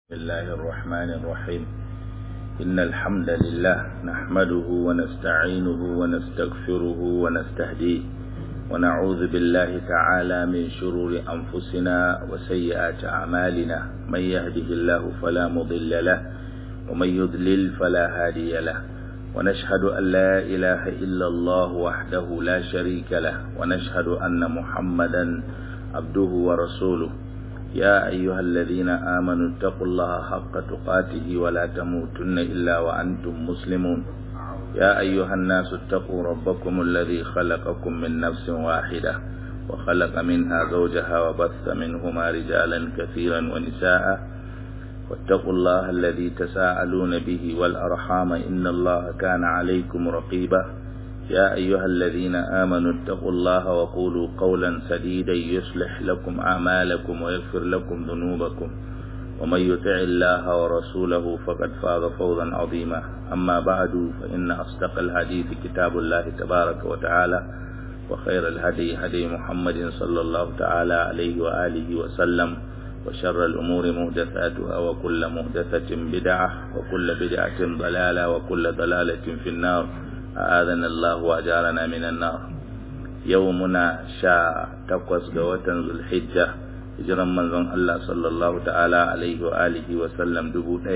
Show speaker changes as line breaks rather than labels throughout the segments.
بسم الله الرحمن الرحيم إن الحمد لله نحمده ونستعينه ونستغفره ونستهديه ونعوذ بالله تعالى من شرور أنفسنا وسيئات أعمالنا من يهده الله فلا مضل له ومن يضلل فلا هادي له ونشهد أن لا إله إلا الله وحده لا شريك له ونشهد أن محمدا عبده ورسوله يا أيها الذين آمنوا اتقوا الله حق تقاته ولا تموتن إلا وأنتم مسلمون يا أيها الناس اتقوا ربكم الذي خلقكم من نفس واحدة وخلق منها زوجها وبث منهما رجالا كثيرا ونساء واتقوا الله الذي تساءلون به والأرحام إن الله كان عليكم رقيبا يا أيها الذين آمنوا اتقوا الله وقولوا قولا سديدا يصلح لكم أعمالكم ويغفر لكم ذنوبكم ومن يطع الله ورسوله فقد فاز فوزا عظيما أما بعد فإن أصدق الحديث كتاب الله تبارك وتعالى وخير الهدي هدي محمد صلى الله تعالى عليه وآله وسلم وشر الأمور مهدثاتها وكل مهدثة بدعة وكل بدعة ضلالة وكل ضلالة في النار أعاذنا الله وأجارنا من النار يومنا شاء تقوس قوة ذو الحجة hijiran manzon Allah sallallahu ta'ala alaihi wa alihi wa sallam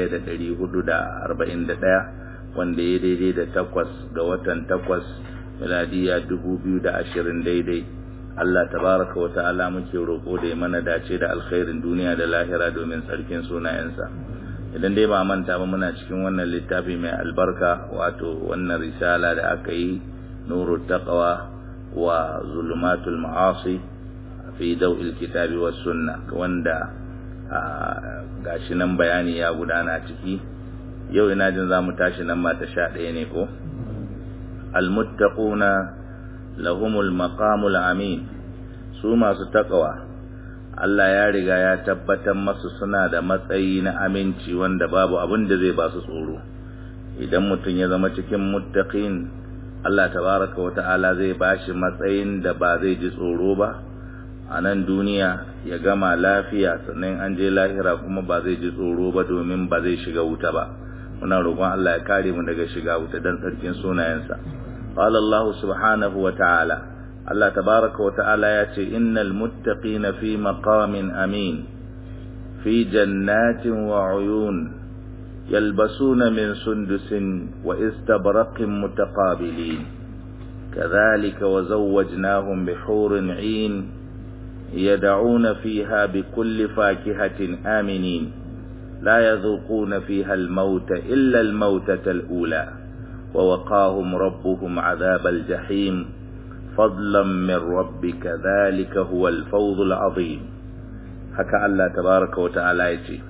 1441 wanda ya daidai da takwas ga watan takwas miladiya 2020 daidai Allah tabaraka wa ta'ala muke roƙo da ya mana dace da alkhairin duniya da lahira domin tsarkin sunayensa idan dai ba manta ba muna cikin wannan littafi mai albarka wato wannan risala da aka yi nuru taqwa wa zulumatul ma'asi fi daw'il kitabi was sunna wanda gashi nan bayani ya gudana ciki yau ina jin zamu tashi nan ma ta sha ɗaya ne ko almuttaquna lahumul maqamul amin su masu taqwa Allah ya riga ya tabbatar masu suna da matsayi na aminci wanda babu abin da zai ba su tsoro idan mutum ya zama cikin muttaqin Allah tabaraka wa ta'ala zai bashi matsayin da ba zai ji tsoro ba a nan duniya ya gama lafiya sannan an je lahira kuma ba zai ji tsoro ba domin ba zai shiga wuta ba muna roƙon Allah ya kare mu daga shiga wuta dan tsarkin sunayensa qala Allah subhanahu wa ta'ala Allah tabaraka wa ta'ala ya ce innal muttaqina fi maqamin amin fi jannatin wa uyun yalbasuna min sundusin wa istabraqin mutaqabilin كذلك وزوجناهم بحور عين يدعون فيها بكل فاكهة آمنين لا يذوقون فيها الموت إلا الموتة الأولى ووقاهم ربهم عذاب الجحيم فضلا من ربك ذلك هو الفوز العظيم حكى الله تبارك وتعالى يجي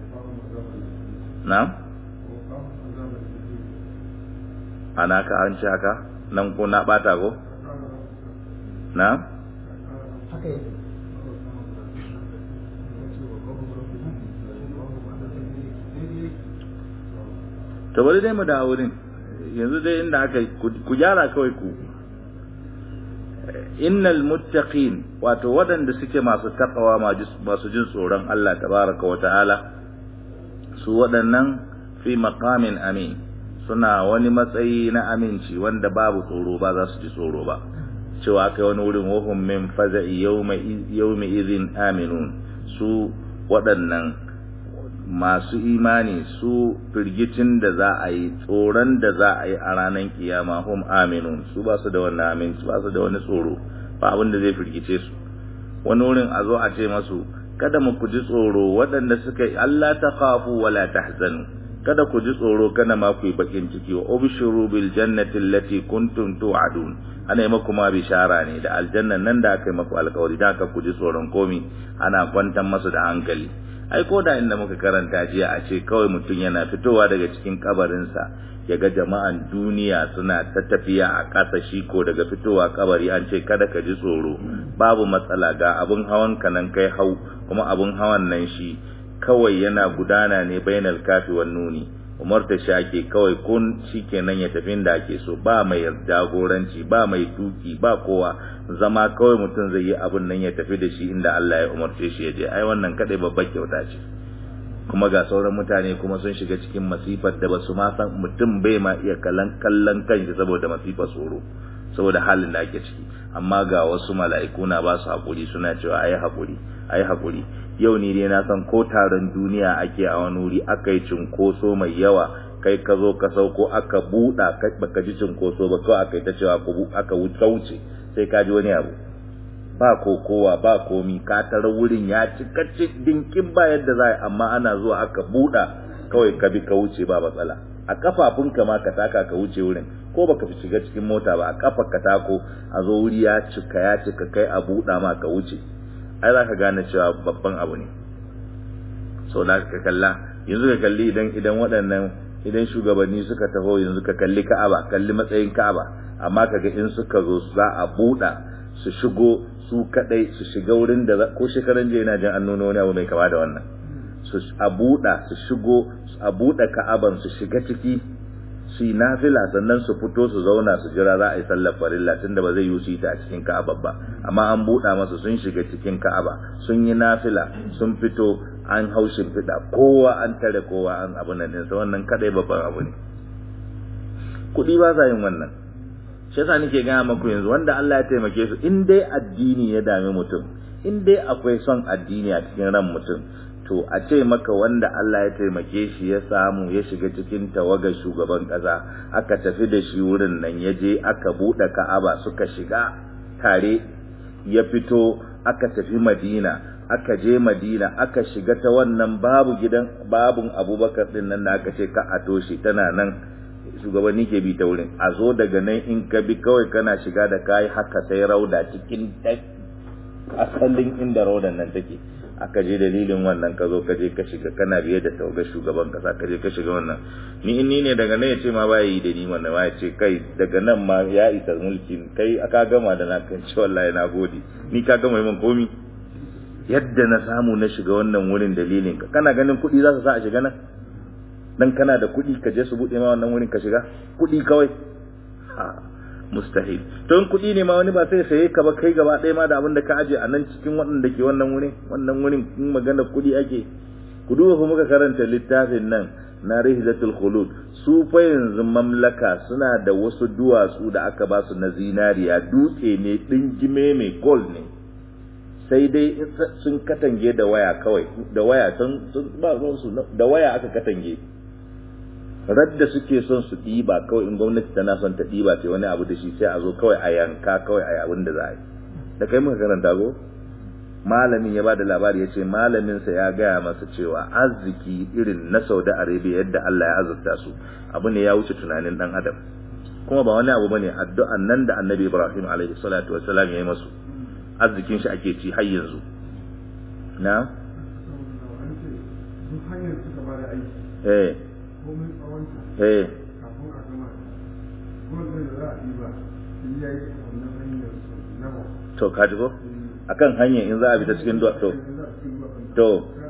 نعم أنا كأنش هكا نمكو نباتاكو نعم to bari dai mu da wurin yanzu dai inda aka ku gyara kawai ku innal muttaqin wato waɗanda suke masu takawa masu jin tsoron Allah tabaraka wa ta'ala su waɗannan fi maqamin amin suna wani matsayi na aminci wanda babu tsoro ba za su ji tsoro ba cewa kai wani wurin wahum min faza'i yawmi idhin aminun su waɗannan masu imani su firgicin da za a yi tsoron da za a yi a ranar kiyama hum aminun su ba su da wannan aminci ba su da wani tsoro ba abin da zai firgice su wani wurin a zo a ce masu kada mu ku ji tsoro waɗanda suka yi Allah ta khafu wala tahzanu kada ku ji tsoro kada ma ku yi bakin ciki wa ubshiru bil jannati allati kuntum tu'adun ana yi maku ma bishara ne da aljannan nan da aka yi maku alkawari da aka ku ji tsoron komi ana kwantar masu da hankali ai ko da inda muka karanta jiya a ce kawai mutum yana fitowa daga cikin kabarinsa ya ga jama'an duniya suna ta tafiya a ƙasa shi ko daga fitowa kabari an ce kada ka ji tsoro babu matsala ga abun hawan ka nan kai hau kuma abun hawan nan shi kawai yana gudana ne bainal kafi wan nuni umarta shi ake kawai kun shikenan ya tafi da ake so ba mai jagoranci ba mai tuki ba kowa zama kawai mutum zai yi abin nan ya tafi da shi inda Allah ya umarce shi ya je ai wannan kadai babbar kyauta ce kuma ga sauran mutane kuma sun shiga cikin masifar da basu ma san mutum bai ma iya kallon kallon kanshi saboda masifar tsoro saboda halin da ake ciki amma ga wasu mala'iku na ba su haƙuri suna cewa ayi haƙuri ayi haƙuri yau ni dai na san ko taron duniya ake a wani wuri aka yi cinkoso mai yawa kai ka zo ka sauko aka buɗa baka ji cinkoso ba kawai aka yi ta cewa aka wuce sai ka ji wani abu ba kokowa ba komi ka tara wurin ya cika dinkin ba yadda za amma ana zuwa aka buɗa kawai ka bi ka wuce ba matsala a kafafunka ma ka taka ka wuce wurin ko baka fi shiga cikin mota ba a kafar ka tako a zo wuri ya cika ya cika kai a buɗa ma ka wuce ai za ka gane cewa babban abu ne sau da ka kalla yanzu ka kalli idan idan waɗannan idan shugabanni suka taho yanzu ka kalli ka'aba kalli matsayin ka'aba amma kaga in suka zo za a buɗa su shigo su kadai su shiga wurin da ko shekaran jiya ina jin an nuna wani abu mai kama da wannan su a buɗa su shigo a buɗe ka'aban su shiga ciki su yi nafila sannan su fito su zauna su jira za a yi sallar farilla tunda ba zai yi su yi ta a cikin ka'aba ba amma an buɗa masu sun shiga cikin ka'aba sun yi nafila sun fito an hau shimfiɗa kowa an tare kowa an abu nan ɗinsa wannan kadai babban abu ne kuɗi ba sa yin wannan shi yasa nake gaya maku yanzu wanda Allah ya taimake su in dai addini ya dami mutum in dai akwai son addini a cikin ran mutum to a ce maka wanda Allah ya taimake shi ya samu ya shiga cikin tawagar shugaban ƙasa aka tafi da shi wurin nan ya je aka buɗe Ka'aba suka shiga tare ya fito aka tafi Madina aka je Madina aka shiga ta wannan babu gidan babun Abubakar din nan da aka ce ka a toshe tana nan shugabanni ke bi ta wurin a zo daga nan in ka bi kawai kana shiga da kayi haka sai rauda cikin asalin inda raudan nan take aka je dalilin wannan ka zo ka je ka shiga kana biye da tauga shugaban kasa ka je ka shiga wannan ni in ni ne daga nan ya ce ma ba yi da ni wannan ma ya ce kai daga nan ma ya isa mulkin kai aka gama da na kan ce wallahi na gode ni ka gama min komi yadda na samu na shiga wannan wurin dalilin ka kana ganin kuɗi za su sa a shiga nan dan kana da kuɗi ka je su buɗe ma wannan wurin ka shiga kuɗi kawai ha mustahil to in kuɗi ne ma wani ba sai saye ka ba kai gaba ɗaya ma da abin da ka aje a nan cikin waɗanda ke wannan wurin wannan wurin in magana kuɗi ake ku duba fa muka karanta littafin nan na rihlatul khulud su fa yanzu mamlaka suna da wasu duwatsu da aka ba su na zinariya dutse ne dingime mai gold ne sai dai sun katange da waya kawai da waya sun ba su da waya aka katange radda suke son su ɗiba kawai in gwamnati tana son ta ɗiba ce wani abu da shi sai a zo kawai a yanka kawai a abin da za a yi da kai muka karanta go malamin ya bada labari ya ce malaminsa ya gaya masa cewa arziki irin na saudi arabia yadda allah ya azurta su abu ne ya wuce tunanin dan adam kuma ba wani abu bane addu'an nan da annabi ibrahim alaihi salatu wassalam ya yi masu arzikin shi ake ci har yanzu na eh eh to ka ji ko akan hanya in za a bi ta cikin duwa to to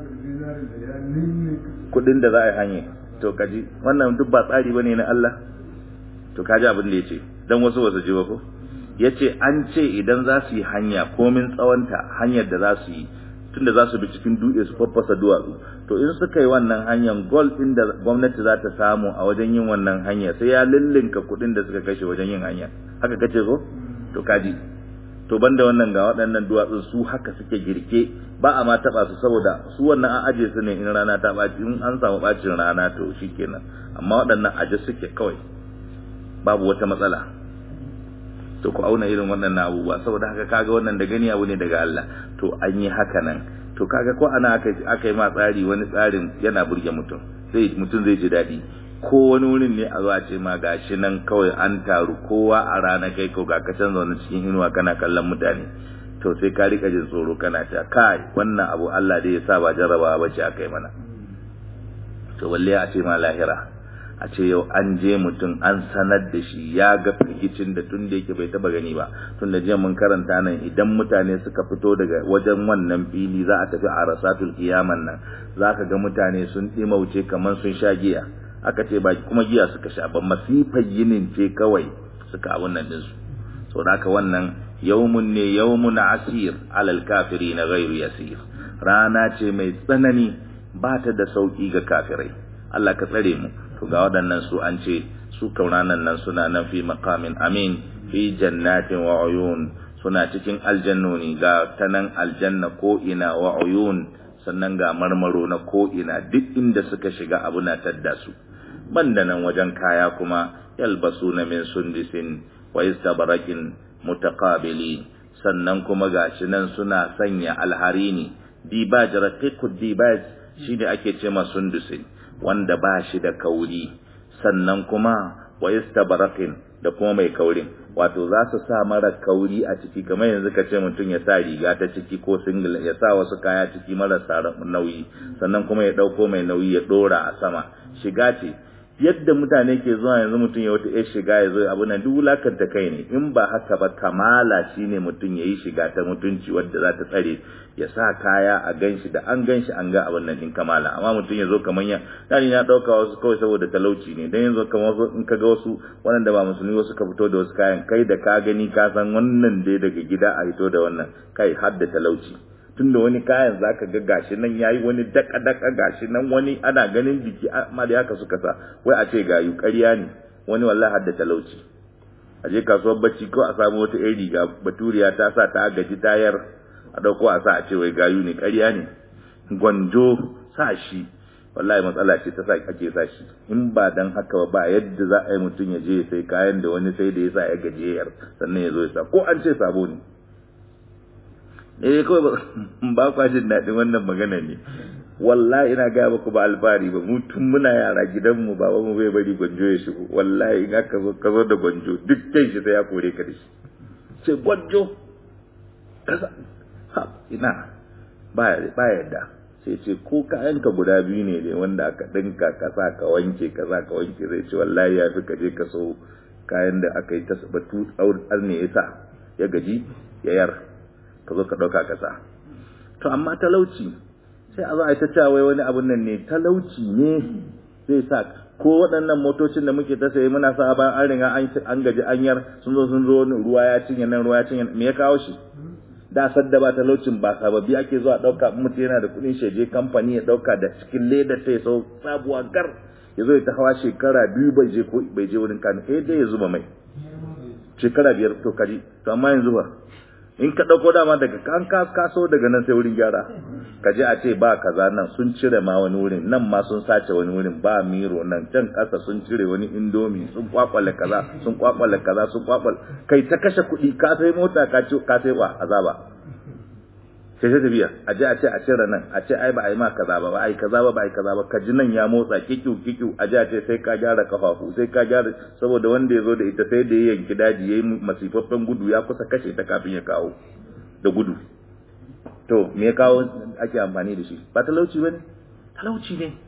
kudin da za a yi hanya to kaji wannan duk ba tsari bane na Allah to kaji abin da yace dan wasu wasu ji ba ko yace an ce idan za su yi hanya komin tsawonta hanyar da za su yi tunda za su bi cikin dutse su faffasa duwatsu to in suka yi wannan hanyar gold din da gwamnati za ta samu a wajen yin wannan hanya sai ya lullunka kuɗin da suka kashe wajen yin hanya haka kace ko to kaji to banda wannan ga waɗannan duwatsun su haka suke girke ba a ma taɓa su saboda su wannan an aje su ne in rana ta ɓaci in an samu ɓacin rana to shikenan amma waɗannan aje suke kawai babu wata matsala to ku auna irin waɗannan abubuwa saboda haka kaga wannan da gani abu ne daga Allah to an yi haka nan to kaga ko ana aka aka yi ma tsari wani tsarin yana burge mutum sai mutum zai ji daɗi ko wani wurin ne a zuwa ce ma gashi nan kawai an taru kowa a rana kai ko ga kacan zaune cikin inuwa kana kallon mutane to sai ka rika jin tsoro kana ta kai wannan abu Allah dai ya sa ba jarrabawa bace aka yi mana to balle a ce ma lahira a ce yau an je mutum an sanar da shi ya ga firgicin da tun da yake bai taba gani ba tun da jiya mun karanta nan idan mutane suka fito daga wajen wannan fili za a tafi a rasatul kiyaman nan za ka ga mutane sun ɗimauce kamar sun sha giya aka ce ba kuma giya suka sha ba masifar yinin ce kawai suka abun nan ɗinsu sau da haka wannan yawmun ne yawmun asir alal kafiri na gairu yasir rana ce mai tsanani ba ta da sauki ga kafirai Allah ka tsare mu to ga waɗannan su an ce su kauranan nan suna nan fi maqamin amin fi jannatin wa uyun suna cikin aljannoni ga tanan aljanna ko ina wa uyun sannan ga marmaro na ko ina duk inda suka shiga abu na tadda su banda nan wajen kaya kuma yalbasuna min sundisin wa istabarakin mutaqabili sannan kuma gashi nan suna sanya alharini dibaj raqiqud dibaj shi da ake ce ma sundusin wanda ba shi da kauri sannan kuma wa istabarakin da kuma mai kaurin wato za su sa mara kauri a ciki kamar yanzu ka ce mutum ya sa riga ta ciki ko single ya sa wasu kaya ciki marasa nauyi sannan kuma ya ɗauko mai nauyi ya ɗora a sama shiga ce yadda mutane ke zuwa yanzu mutum ya wata yar shiga ya zo abu nan duk wulakanta kai ne in ba haka ba kamala shine mutum ya yi shiga ta mutunci wadda za ta tsare ya sa kaya a ganshi da an ganshi an ga abin nan din kamala amma mutum ya zo kamar ya dani na dauka wasu kawai saboda talauci ne dan yanzu kamar wasu in ka ga wasu waɗanda ba musulmi wasu ka fito da wasu kayan kai da ka gani ka san wannan dai daga gida a fito da wannan kai har da talauci tunda wani kayan zaka ga gashi nan yayi wani daka daka gashi nan wani ana ganin jiki amma da haka suka sa wai a ce gayu ƙarya ne wani wallahi har da talauci a je kasuwar bacci ko a samu wata ƴar riga baturiya ta sa ta gaji tayar a dauko a sa a ce wai gayu ne ƙarya ne gwanjo sa shi wallahi matsala ce ta sa ake sa shi in ba dan haka ba yadda za a yi mutum ya je sai kayan da wani sai da ya sa ya gajiyar sannan ya zo ya sa ko an ce sabo ne eh kawai ba kwa jin daɗin wannan magana ne wallahi ina gaya muku ba alfahari ba mu tun muna yara gidanmu baba mu bai bari gwanjo ya shigo wallahi in aka zo ka zo da gwanjo duk kai shi sai ya kore ka da shi ce gwanjo kaza ha ina ba ba yadda sai ce ko kayanka guda biyu ne ne wanda aka dinka ka sa ka wanke ka sa ka wanke zai ce wallahi ya fi ka je ka so kayan da aka yi ta batu ne ya sa ya gaji ya yar ka zo ka ɗauka ƙasa to amma talauci sai a zo a ta cewa wani abun nan ne talauci ne zai sa ko waɗannan motocin da muke ta sayi muna sa bayan an riga an gaji an yar sun zo sun zo ruwa ya cinye nan ruwa ya cinye me ya kawo shi da sadda ba talaucin ba sababbi ake zuwa ɗauka mutum yana da kuɗin sheje kamfani ya ɗauka da cikin leda ta ya sau sabuwa gar ya zo ya ta hawa shekara biyu bai je ko bai je wurin kanu eh dai ya zuba mai shekara biyar to kaji to amma yanzu ba in ka ɗauko dama daga kan kaso daga nan sai wurin gyara ka je a ce ba kaza nan sun cire ma wani wurin nan ma sun sace wani wurin ba miro nan can ƙasa sun cire wani indomi sun kwakwale kaza sun kwakwale kaza sun kwakwale kai ta kashe kuɗi ka sai mota ka ce ka sai wa azaba sai ta tafiya a je a ce a cire nan a ce ai ba a yi ma kaza ba ba a yi kaza ba ba a yi kaza ba ka ji nan ya motsa kikiu kikiu a je a ce sai ka gyara kafafu sai ka gyara saboda wanda ya zo da ita sai da ya yanki daji ya yi masifaffen gudu ya kusa kashe ta kafin ya kawo da gudu to me ya kawo ake amfani da shi ba talauci ba ne talauci ne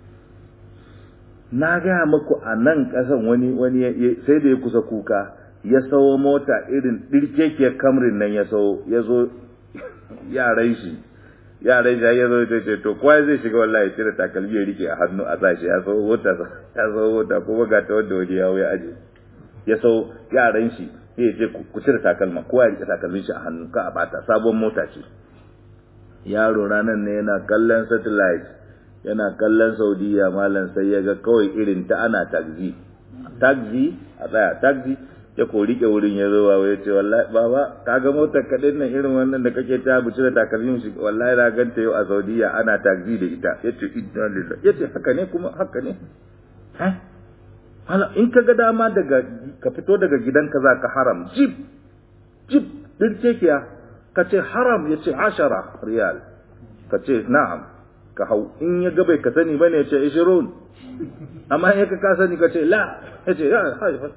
na gaya muku a nan ƙasan wani wani sai da ya kusa kuka ya sawo mota irin ɗirkekiyar kamrin nan ya sawo ya zo yaran shi yaran shi ya zo ta ce to kowa zai shiga wallahi cire takalmi ya rike a hannu a sashi ya sau wata ya sau wata kuma ga ta wanda waje ya ya aje ya sau yaran shi ya ce ku cire takalma kowa ya rike takalmin shi a hannu ka a bata sabon mota ce yaro ranar ne yana kallon satellite yana kallon saudiya malam sai ya ga kawai irin ta ana taxi taxi a tsaya taxi ya ko rike wurin ya zo bawa ya ce wallahi baba ka ga motar kaɗin nan irin wannan da kake ta buci da takalmin shi wallahi na ganta yau a Saudiya ana taxi da ita ya ce inna lillahi ya ce haka ne kuma haka ne ha hala in ka ga dama daga ka fito daga gidanka za ka haram jib jib din kekiya ka ce haram ya ce ashara riyal ka ce na'am ka hau in ya ga bai ka sani bane ya ce ishirun amma in ka ka sani ka ce la ya ce ya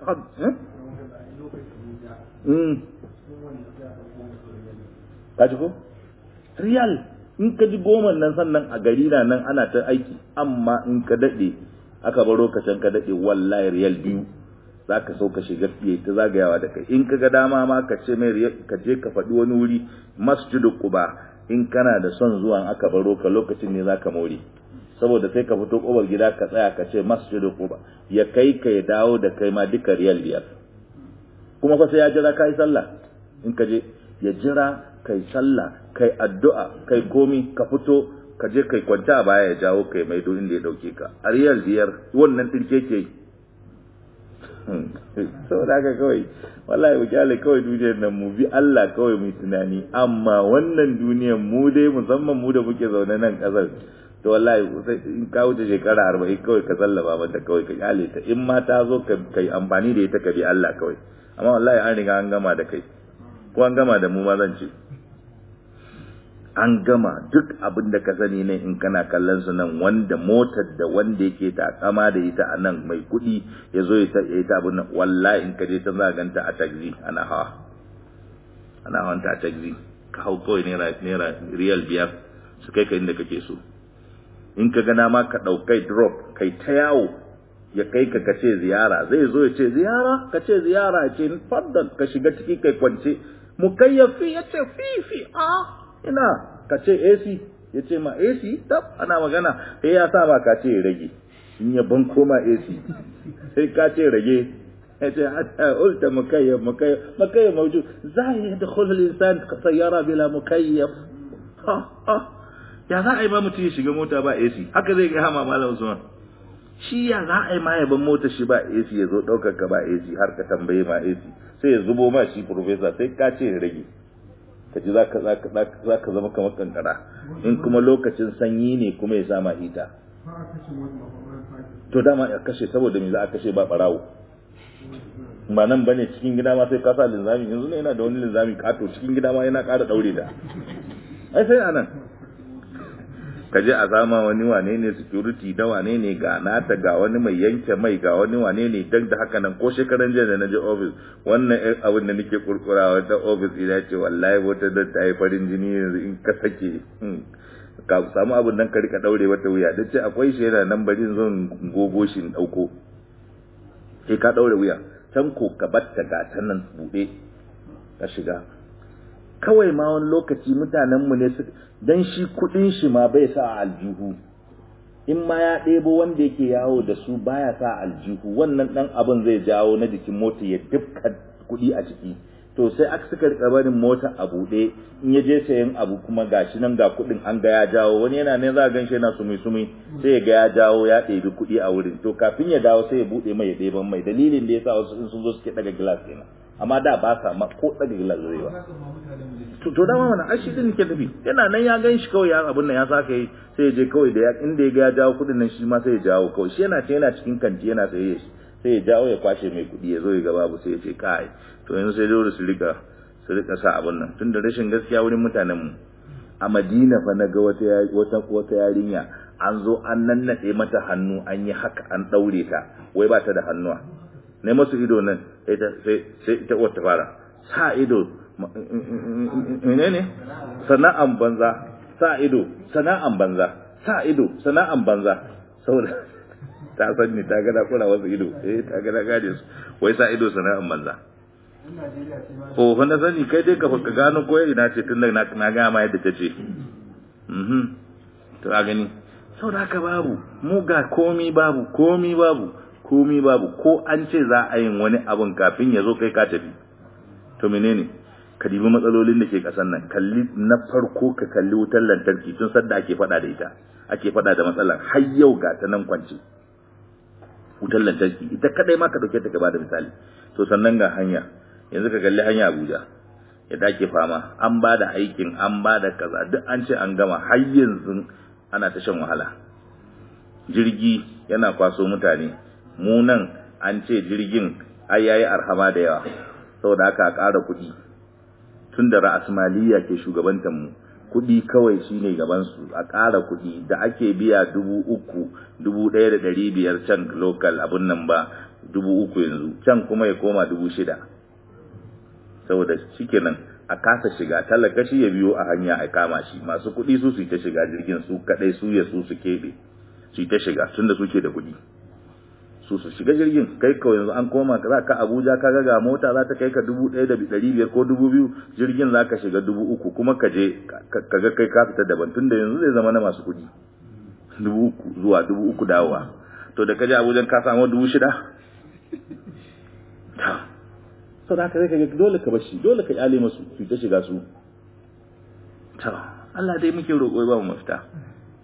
ka ji ko riyal in ka ji goma nan sannan a gari na nan ana ta aiki amma in ka daɗe aka baro ka can ka daɗe wallahi riyal biyu za ka so ka shiga fiye ta zagayawa da kai in ka ga dama ma ka ce mai ka je ka faɗi wani wuri masjidu quba in kana da son zuwan aka baro ka lokacin ne za ka more saboda sai ka fito ƙofar gida ka tsaya ka ce masjidu quba ya kai ka ya dawo da kai ma duka riyal biyar kuma fa sai ya jira kai sallah in ka je ya jira kai sallah kai addu'a kai komi ka fito ka je kai kwanta a baya ya jawo kai mai do inda ya dauke ka a riyal biyar wannan dirke ke saboda haka kawai wallahi mu kyale kawai duniyar nan mu bi Allah kawai mu tunani amma wannan duniyar mu dai musamman mu da muke zaune nan kasar to wallahi in ka wuce shekara arba'in kawai ka sallaba mata kawai ka kyale ta in ma ta zo ka yi amfani da ita ka bi Allah kawai amma wallahi an riga an gama da kai ko an gama da mu ma zan ce an gama duk abin da ka sani ne in kana kallon su nan wanda motar da wanda yake takama da ita a nan mai kuɗi ya zo ya yi ta abin nan wallahi in ka je ta zaganta a taxi ana hawa ana hawan ta a taxi ka hau kawai naira naira riyal biyar su kai ka inda kake so in ka gana ma ka ɗaukai drop kai ta yawo ya kai ka kace ziyara zai zo ya ce ziyara ka ce ziyara ya ce faddal ka shiga ciki kai kwance mukayyafi ya ce fifi a ina ka ce AC ya ce ma AC tab ana magana sai ya sa ba ka ce rage in ya ban koma AC sai ka ce rage ya ce hatta ulta mukayyaf mukayyaf mukayyaf mawjud za ya yadkhulu al-insan sayyara bila mukayyaf ha ha ya za a yi ma mutum ya shiga mota ba AC haka zai ga hama malam Usman shi ya za a yi ma ya ban mota shi ba AC ya zo daukar ka ba AC har ka tambaye ma AC sai ya zubo ma shi professor sai ka ce rage ka ji za ka zama kamar kankara in kuma lokacin sanyi ne kuma ya sama hita to dama ya kashe saboda me za a kashe ba barawo ba nan bane cikin gida ma sai ka sa linzami yanzu ne yana da wani linzami kato cikin gida ma yana ƙara daure da ai sai anan ka je a zama wani wane ne security da wane ne ga nata ga wani mai yanke mai ga wani wane ne dan da haka nan ko shekaran jiya da na je office wannan ɗan abin da nake kurkura wata office ina ce wallahi wata da ta yi farin jini yanzu in ka sake ka samu abin nan ka rika daure wata wuya da ce akwai shi yana nan bari zan gogo shi in dauko sai ka daure wuya can ko ka batta ga ta nan bude ka shiga kawai ma wani lokaci mutanenmu ne su dan shi kudin shi ma bai sa aljihu in ma ya ɗebo wanda yake yawo da su baya sa aljihu wannan dan abin zai jawo na jikin mota ya dukka kudi a ciki to sai aka suka rika barin mota a buɗe in ya je sayan abu kuma gashi nan ga kudin an ga ya jawo wani yana ne za a ganshi yana sumi sumi sai ya ga ya jawo ya ɗebi kuɗi a wurin to kafin ya dawo sai ya buɗe mai ya ɗeban mai dalilin da yasa wasu in sun zo suke ɗaga gilas kenan amma da ba sa ma ko ɗaga gilas zai ba to to dama wannan ashi din ke tafi yana nan ya gan shi kawai ya abun nan ya saka yi sai ya je kawai da inda ya ga ya jawo kuɗin nan shi ma sai ya jawo kawai shi yana ce yana cikin kanti yana saye shi sai ya jawo ya kwashe mai kuɗi ya zo ya ga babu sai ya ce kai to yanzu sai dole su rika su rika sa abun nan tunda rashin gaskiya wurin mutanen mu a Madina fa na ga wata wata wata yarinya an zo an nannade mata hannu an yi haka an daure ta wai ba ta da hannuwa ne masu ido nan sai sai ita wata fara sa ido menene sana'an banza sa ido sana'an banza sa ido sana'an banza saboda ta san ni ta ga da kura wasu ido eh ta ga da gade su wai sa ido sana'an banza oh wanda sani kai dai ka ka gano ko ina ce tun da na na ga ma yadda tace mhm to a gani saboda haka babu mu ga komi babu komi babu komi babu ko an ce za a yin wani abun kafin ya zo kai ka tafi to menene ka dibi matsalolin da ke kasan nan kalli na farko ka kalli wutar lantarki tun sadda ake fada da ita ake fada da matsalar har yau ga ta nan kwance wutar lantarki ita kadai ma ka dauke ta gaba da misali to sannan ga hanya yanzu ka kalli hanya Abuja yadda ake fama an ba da aikin an ba da kaza duk an ce an gama har yanzu ana ta shan wahala jirgi yana kwaso mutane mu nan an ce jirgin ai yayi arhama da yawa saboda haka a ƙara kuɗi tun da ra'asmaliya ke shugabantar mu kuɗi kawai shine gaban su a ƙara kuɗi da ake biya dubu uku dubu ɗaya da ɗari biyar can local abun nan ba dubu uku yanzu can kuma ya koma dubu shida saboda shikenan a kasa shiga talaka shi ya biyo a hanya a kama shi masu kuɗi su su ta shiga jirgin su kaɗai su ya su su keɓe su ta shiga tun da suke da kuɗi su su shiga jirgin kai kawai yanzu an koma za ka abuja ka ga mota za ta kai ka dubu ɗaya da ɗari biyar ko dubu biyu jirgin za ka shiga dubu uku kuma ka je ka ga kai ka fita daban tunda yanzu zai zama na masu kuɗi dubu uku zuwa dubu uku dawowa to da ka je abuja ka samu dubu shida sau da haka zai ka ga dole ka bashi dole ka kyale masu su ta shiga su to Allah dai muke roƙo ba mu mafita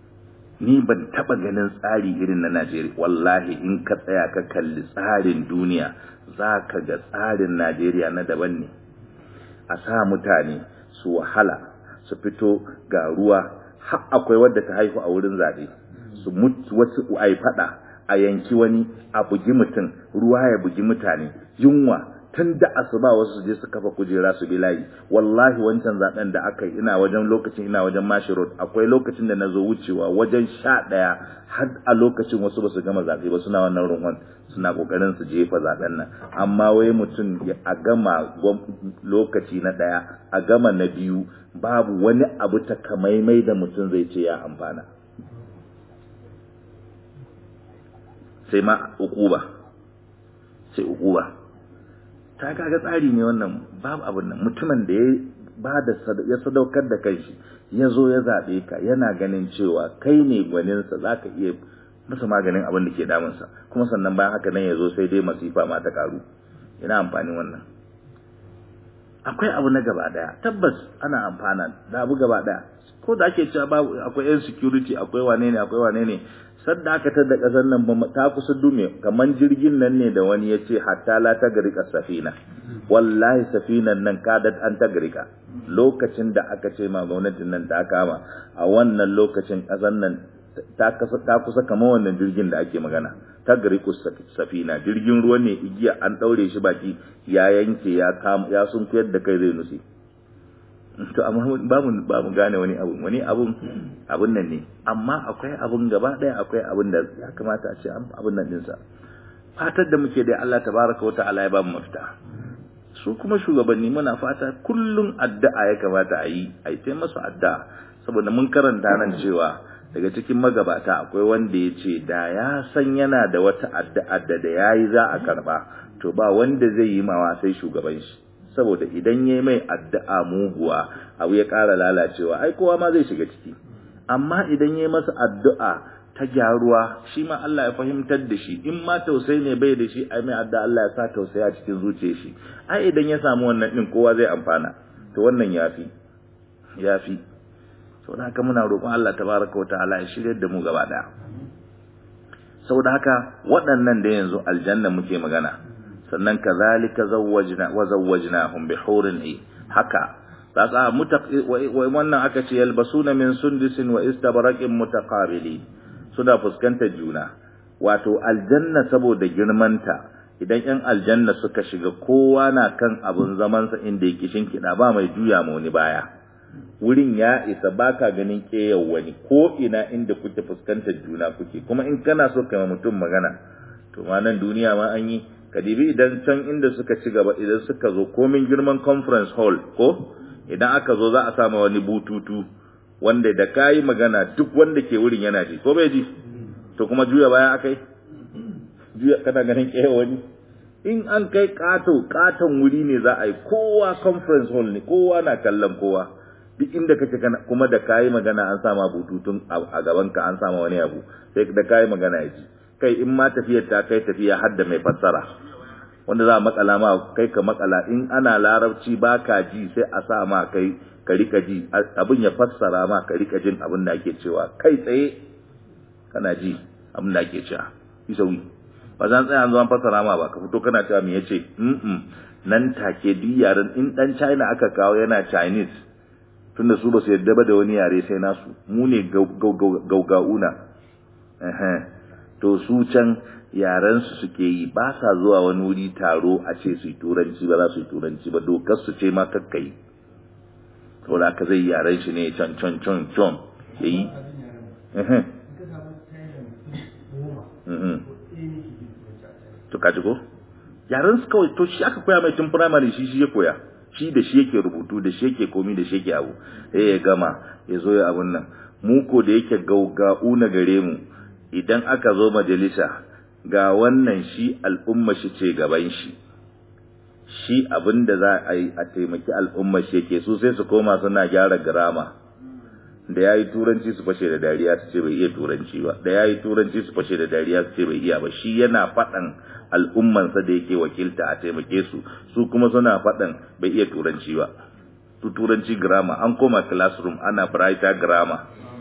ni ban taba ganin tsari irin na Najeriya wallahi in ka tsaya ka kalli tsarin duniya za ka ga tsarin Najeriya na daban ne a sa mutane su wahala su fito ga ruwa har akwai wadda ta haihu a wurin zaɓe su mutu wasu a yi faɗa a yanki wani a bugi mutum ruwa ya bugi mutane yunwa tun da asuba wasu su je su kafa kujera su bi layi wallahi wancan zaben da aka yi ina wajen lokacin ina wajen mashi road akwai lokacin da na zo wucewa wajen sha ɗaya har a lokacin wasu ba su gama zaɓe ba suna wannan runwan suna ƙoƙarin su jefa zaben nan amma wai mutum a gama lokaci na ɗaya a gama na biyu babu wani abu takamaimai da mutum zai ce ya amfana sai ma ukuba sai ukuba ta kaga tsari ne wannan babu abin nan mutumin da ya ba da ya sadaukar da kanshi ya zo ya zaɓe ka yana ganin cewa kai ne gwaninsa za ka iya masa maganin abin da ke damunsa kuma sannan bayan haka nan ya zo sai dai masifa ma ta karu ina amfani wannan akwai abu na gaba daya tabbas ana amfana da abu gaba daya ko da ake cewa babu akwai yan security akwai wane ne akwai wane ne sadda aka tada kasar nan ta kusa dume kaman jirgin nan ne da wani ya ce hatta la ta garika safina wallahi safinan nan kadat an ta garika lokacin da aka ce ma gwamnatin nan ta kama a wannan lokacin kasar nan ta kusa kamar wannan jirgin da ake magana ta gariku safina jirgin ruwa ne igiya an daure shi baki ya yanke ya kama ya sun kuyar da kai zai nutse to amma ba mu ba mu gane wani abu wani abun abun nan ne amma akwai abun gaba daya akwai abun da ya kamata a ce abun nan dinsa fatar da muke da Allah tabaraka wa ta'ala ya ba mu mafita su kuma shugabanni muna fata kullum addu'a ya kamata a yi a yi masu addu'a saboda mun karanta nan cewa daga cikin magabata akwai wanda ya ce da ya san yana da wata addu'a da da ya yi za a karba to ba wanda zai yi mawa sai shugaban shi saboda idan ya yi mai addu'a muguwa abu ya ƙara lalacewa ai kowa ma zai shiga ciki amma idan ya yi masa addu'a ta gyaruwa shi ma Allah ya fahimtar da shi in ma tausayi ne bai da shi ai mai addu'a Allah ya sa tausayi a cikin zuciyar shi ai idan ya samu wannan din kowa zai amfana to wannan yafi yafi saboda haka muna roƙon Allah tabaraka wa ta'ala ya shirye da mu gaba daya saboda haka waɗannan da yanzu aljanna muke magana sannan kazalika zawwajna wa zawwajnahum bi hurin ay haka tsatsa wannan aka ce yalbasuna min sundusin wa istabraqin mutaqabili suna fuskantar juna wato aljanna saboda girmanta idan yan aljanna suka shiga kowa na kan abun zamansa inda yake shinkida ba mai juya ma wani baya wurin ya isa baka ganin keyar wani ko ina inda kuke fuskantar juna kuke kuma in kana so kai mutum magana to ma nan duniya ma an yi kadibi idan can inda suka ci gaba idan suka zo komin girman conference hall ko idan aka zo za a sama wani bututu wanda da kayi magana duk wanda ke wurin yana ji ko bai ji to kuma juya baya akai juya kana ganin keyar wani in an kai kato katon wuri ne za a yi kowa conference hall ne kowa na kallon kowa duk inda kake kana kuma da kayi magana an sama bututun a gaban ka an sama wani abu sai da kayi magana ya ji kai in ma tafiyar ta kai tafiya har da mai fassara wanda za a makala ma kai ka makala in ana larabci ba ka ji sai a sa ma kai ka rika ji abin ya fassara ma ka rika jin abin da ake cewa kai tsaye kana ji abin da ake cewa yi sauyi ba zan tsaya zuwa fassara ma ba ka fito kana cewa me yace mm nan take duk yaren in dan China aka kawo yana Chinese tunda su ba su yadda ba da wani yare sai nasu mu ne gaugauna to su can yaren su suke yi ba sa zuwa wani wuri taro a ce su yi turanci ba za su yi turanci ba dokar su ce ma kakkai to da ka zai yaren shi ne can can can can ya yi to kaji ko yaren su kawai to shi aka koya mai tun firamare shi shi ya koya shi da shi yake rubutu da shi yake komi da shi yake abu sai ya gama ya zo ya abun nan mu ko da yake gaugau na gare mu idan aka zo majalisa ga wannan shi al'umma shi ce gaban shi shi abin da za a yi a taimaki al'umma shi yake su sai su koma suna gyara girama da ya yi turanci su fashe da dariya su ce bai iya turanci ba da ya yi turanci su fashe da dariya su ce bai iya ba shi yana faɗan al'ummansa da yake wakilta a taimake su su kuma suna faɗan bai iya turanci ba su turanci grammar an koma classroom ana brighter grammar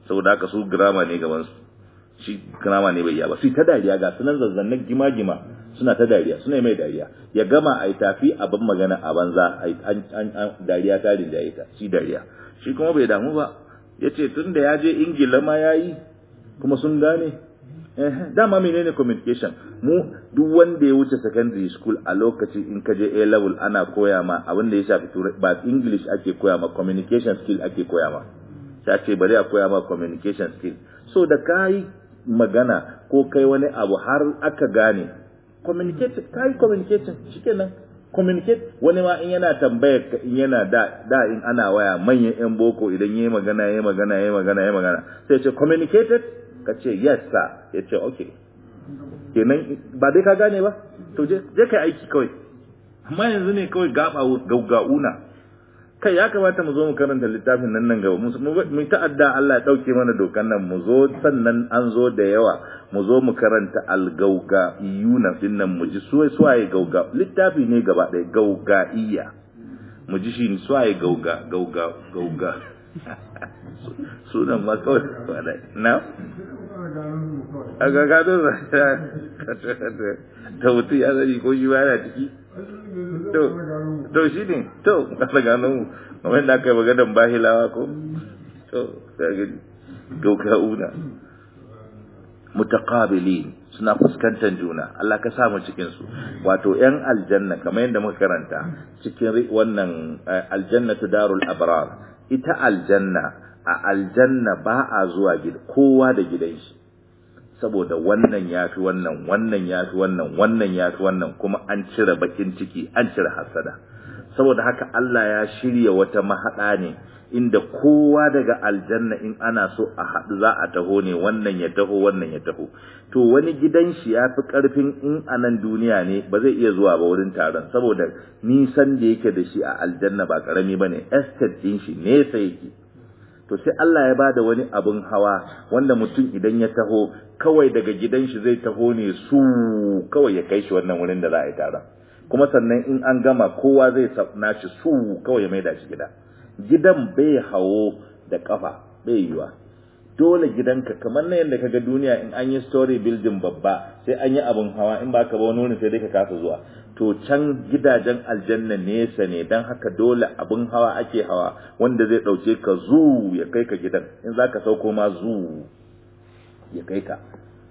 saboda haka su grammar ne gaban su shi grammar ne bai iya ba su ta dariya ga sunan zazzannan gima-gima suna ta dariya suna mai dariya ya gama a yi tafi abin magana a banza an dariya ta rinjaye ta shi dariya shi kuma bai damu ba ya ce tun da ya je ingila ma ya yi kuma sun gane dama menene communication mu duk wanda ya wuce secondary school a lokaci in ka je A level ana koya ma abin da ya shafi turai ba English ake koya ma communication skill ake koya ma sai ce bari a koya ma communication skill so da kai magana ko kai wani abu har aka gane communicate kai communication shikenan communicate wani ma in yana tambayar in yana da da in ana waya manyan yan boko idan yayi magana yayi magana yayi magana yayi magana sai ce communicated ka ce yes sir ya ce okay kenan ba dai ka gane ba to je je kai aiki kawai amma yanzu ne kawai gaba gaugauna kai ya kamata mu zo mu karanta littafin nan nan gaba mu ta'adda Allah ya dauke mana dokan nan mu zo sannan an zo da yawa mu zo mu karanta algauga iyuna din nan mu ji suwaye suwaye gauga littafi ne gaba ɗaya gauga iya mu ji shi suwaye gauga gauga gauga sunan ma kawai na a ga gado ta mutu ya zari ko shi ba yana ciki to to shi ne to kasa gano mu kamar da aka yi maganan bahilawa ko to sai gani gauka una mutaqabilin suna fuskantar juna Allah ka samu cikin su wato yan aljanna kamar yadda muka karanta cikin wannan aljannatu darul abrar ita aljanna a aljanna ba a zuwa gida kowa da gidan shi saboda wannan ya fi wannan wannan ya fi wannan wannan ya fi wannan kuma an cire bakin ciki an cire hasada saboda haka Allah ya shirya wata mahaɗa ne inda kowa daga aljanna in ana so a haɗu za a taho ne wannan ya taho wannan ya taho to wani gidan shi ya fi ƙarfin in a nan duniya ne ba zai iya zuwa ba wurin taron saboda nisan da yake da shi a aljanna ba ƙarami ba ne estate ɗin shi nesa yake to sai Allah ya bada wani abun hawa wanda mutum idan ya taho kawai daga gidan shi zai taho ne su kawai ya kai shi wannan wurin da za a yi taron kuma sannan in an gama kowa zai nashi su kawai ya maida shi gida gidan bai hawo da kafa bai yiwa dole gidanka kamar na yadda kaga duniya in an yi story building babba sai an yi abun hawa in ba ka ba wani wurin sai dai ka kasa zuwa to can gidajen aljanna nesa ne don haka dole abin hawa ake hawa wanda zai ɗauke ka zu ya kai ka gidan in za ka sauko ma zu ya kai ka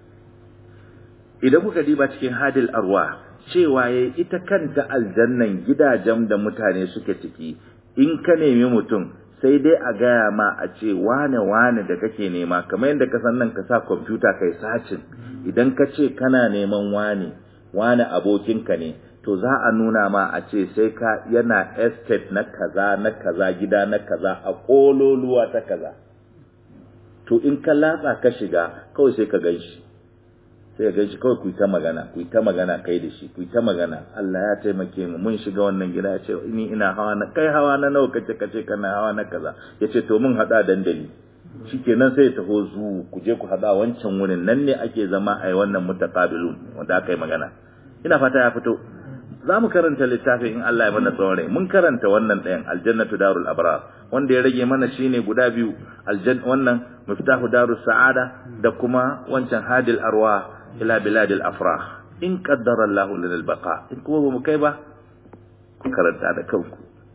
idan kuka diba cikin hadil arwa cewa ya ita kanta aljannan gidajen da mutane suke ciki in ka nemi mutum sai dai a gaya ma a ce wane wane da kake nema kamar yadda ka san nan ka sa kwamfuta kai sacin idan ka ce kana neman wane wane abokinka ne to za a nuna ma a ce sai ka yana estate na kaza na kaza gida na kaza a kololuwa ta kaza to in ka latsa ka shiga kawai sai ka gan shi sai ka gan shi kawai ku yi ta magana ku yi ta magana kai da shi ku yi ta magana Allah ya taimake mu mun shiga wannan gida ya ce ni ina hawa na kai hawa na nawa kace kace kana hawa na kaza ya ce to mun hada dandali shikenan sai ya taho zu ku je ku hada wancan wurin nan ne ake zama a wannan mutaqabilun wanda aka yi magana ina fata ya fito za mu karanta littafi in Allah ya mana tsawon rai mun karanta wannan ɗayan aljannatu darul abrar wanda ya rage mana shine guda biyu aljanna wannan miftahu darus sa'ada da kuma wancan hadil arwa ila biladil afrah in qaddara Allahu lana albaqa in kuma bamu kai ba ku karanta da kanku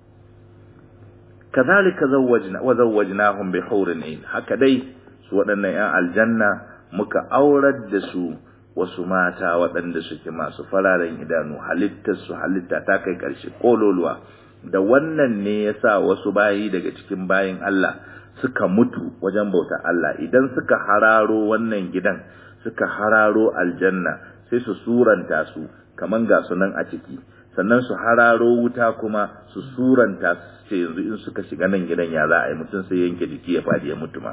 kazalika zawwajna wa zawwajnahum bi hurin ain haka dai su waɗannan yan aljanna muka aurar da su wasu mata waɗanda suke masu fararen idanu halittar su halitta ta kai ƙarshe kololuwa da wannan ne yasa wasu bayi daga cikin bayin Allah suka mutu wajen bauta Allah idan suka hararo wannan gidan suka hararo aljanna sai su suranta su kaman ga sunan a ciki sannan su hararo wuta kuma su suranta su ce yanzu in suka shiga nan gidan ya za a yi mutum sai yanke jiki ya fadi ya mutu ma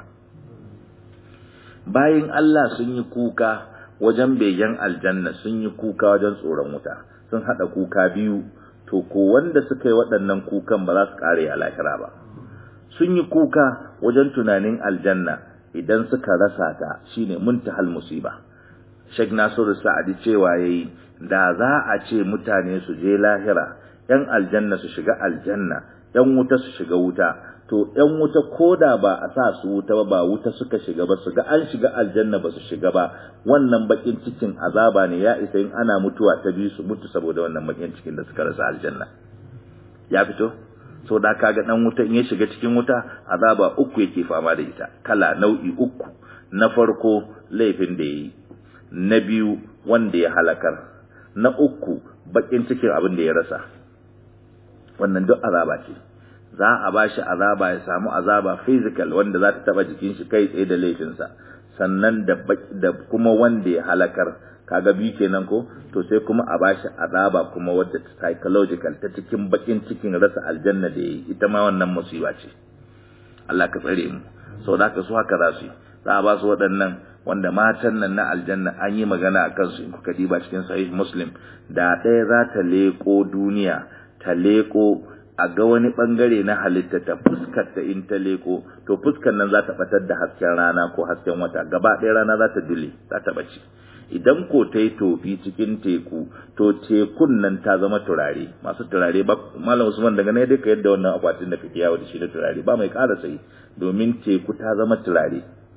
bayin Allah sun yi kuka wajen begen aljanna sun yi kuka wajen tsoron wuta sun hada kuka biyu to ko wanda suka yi waɗannan kukan ba za su kare a lahira ba sun yi kuka wajen tunanin aljanna idan suka rasa ta shine muntahal musiba Sheikh Nasiru Sa'adi cewa yayi da za a ce mutane su je lahira yan aljanna su shiga aljanna yan wuta su shiga wuta to ‘yan wuta ko da ba a sa su wuta ba ba wuta suka shiga ba su ga an shiga aljanna ba su shiga ba wannan bakin cikin azaba ne ya isa in ana mutuwa ta biyu su mutu saboda wannan bakin cikin da suka rasa aljanna ya fito so da kaga dan wuta in ya shiga cikin wuta azaba uku yake fama da ita kala nau'i uku na farko laifin da yayi na biyu wanda ya halakar na uku bakin cikin abin da ya rasa wannan duk azaba ce za a ba shi azaba ya samu azaba physical wanda za ta taba jikin shi kai tsaye da laifinsa sannan da da kuma wanda ya halakar kaga biyu kenan ko to sai kuma a bashi azaba kuma wadda psychological ta cikin bakin cikin rasa aljanna da yayi ita ma wannan musiba ce Allah ka tsare mu sau da su haka za su yi za a ba su waɗannan wanda matan nan na aljanna an yi magana a kansu in kuka diba cikin sahih muslim da ɗaya za ta leƙo duniya ta leƙo a ga wani bangare na halitta ta fuskar ta in ta leko to fuskar nan za ta batar da hasken rana ko hasken wata gaba ɗaya rana za ta dule za ta bace idan ko ta yi tofi cikin teku to tekun nan ta zama turare masu turare ba malam usman daga ne duka yadda wannan akwatin da kake yawo da shi na turare ba mai ƙara sai domin teku ta zama turare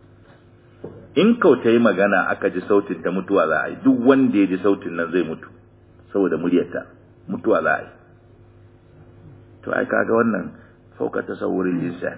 in kau ta yi magana aka ji sautin ta mutuwa za a yi duk wanda ya ji sautin nan zai mutu saboda muryarta mutuwa za a yi to ai kaga wannan fauka tasawurin insan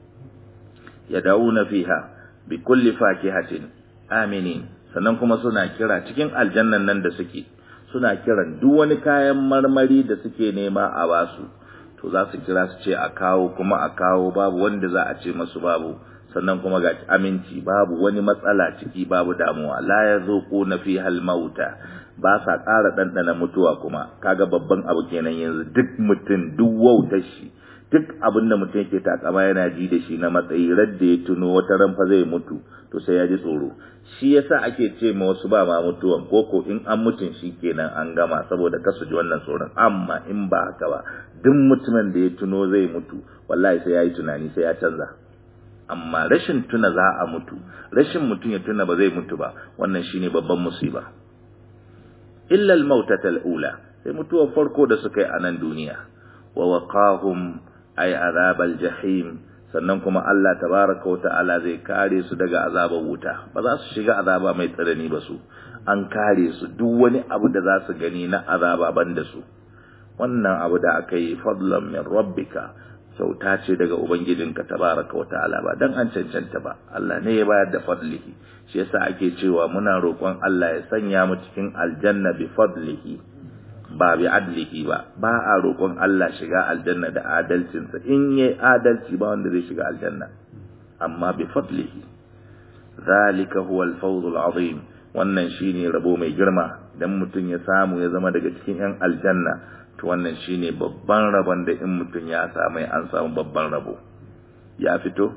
yad'una fiha bi kulli fakihatin aminin sannan kuma suna kira cikin aljannan nan da suke suna kiran duk wani kayan marmari da suke nema a basu to za su kira su ce a kawo kuma a kawo babu wanda za a ce masu babu sannan kuma ga aminci babu wani matsala ciki babu damuwa la yazuquna fiha al-mauta ba sa ƙara ɗanɗana mutuwa kuma kaga babban abu kenan yanzu duk mutum duk wautar shi duk abin da mutum yake takama yana ji da shi na matsayi radda ya tuno wata ran fa zai mutu to sai ya ji tsoro shi yasa ake ce ma wasu ba ma mutuwan koko in an mutun shi kenan an gama saboda kasu ji wannan tsoron amma in ba haka ba duk mutumin da ya tuno zai mutu wallahi sai ya yi tunani sai ya canza amma rashin tuna za a mutu rashin mutum ya tuna ba zai mutu ba wannan shine babban musiba illa al-mautata al-ula sai mutuwar farko da suka yi a nan duniya wa waqahum ay azabal jahim sannan kuma Allah tabaraka wa ta'ala zai kare su daga azabar wuta ba za su shiga azaba mai tsanani ba su an kare su duk wani abu da za su gani na azaba banda su wannan abu da aka yi fadlan min rabbika kyauta ce daga ubangijinka tabaraka wa ta'ala ba dan an cancanta ba Allah ne ya bayar da fadlihi shi yasa ake cewa muna roƙon Allah ya sanya mu cikin aljanna bi fadlihi ba bi adlihi ba ba a roƙon Allah shiga aljanna da adalcinsa in yayi adalci ba wanda zai shiga aljanna amma bi fadlihi zalika huwa al-fawz al-azim wannan shine rabo mai girma dan mutun ya samu ya zama daga cikin yan aljanna to wannan shine babban rabon da in mutun ya samu an samu babban rabo ya fito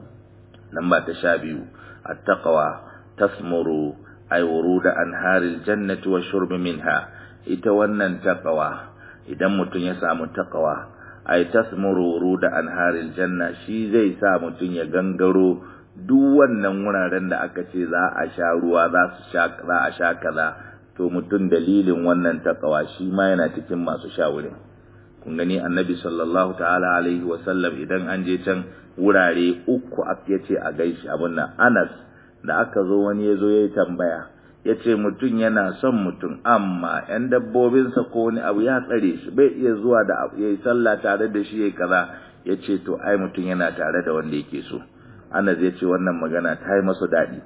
lamba ta sha biyu at-taqwa tasmuru ay wuruda anharil jannati wa shurb minha ita wannan taqwa idan mutum ya samu taqwa ay tasmuru wuruda anharil janna shi zai sa mutum ya gangaro duk wannan wuraren da aka ce za a sha ruwa za su sha za a sha kaza to mutum dalilin wannan taqwa shi ma yana cikin masu sha wurin kun gani annabi sallallahu ta'ala alaihi wa sallam idan an je can wurare uku ya ce a gaishe abun nan Anas da aka zo wani ya zo ya yi tambaya ya ce mutum yana son mutum amma ‘yan dabbobinsa ko wani abu ya tsare shi bai iya zuwa da ya yi sallah tare da shi ya kaza ya ce to ai mutum yana tare da wanda yake so Anas ya ce wannan magana ta yi masa daɗi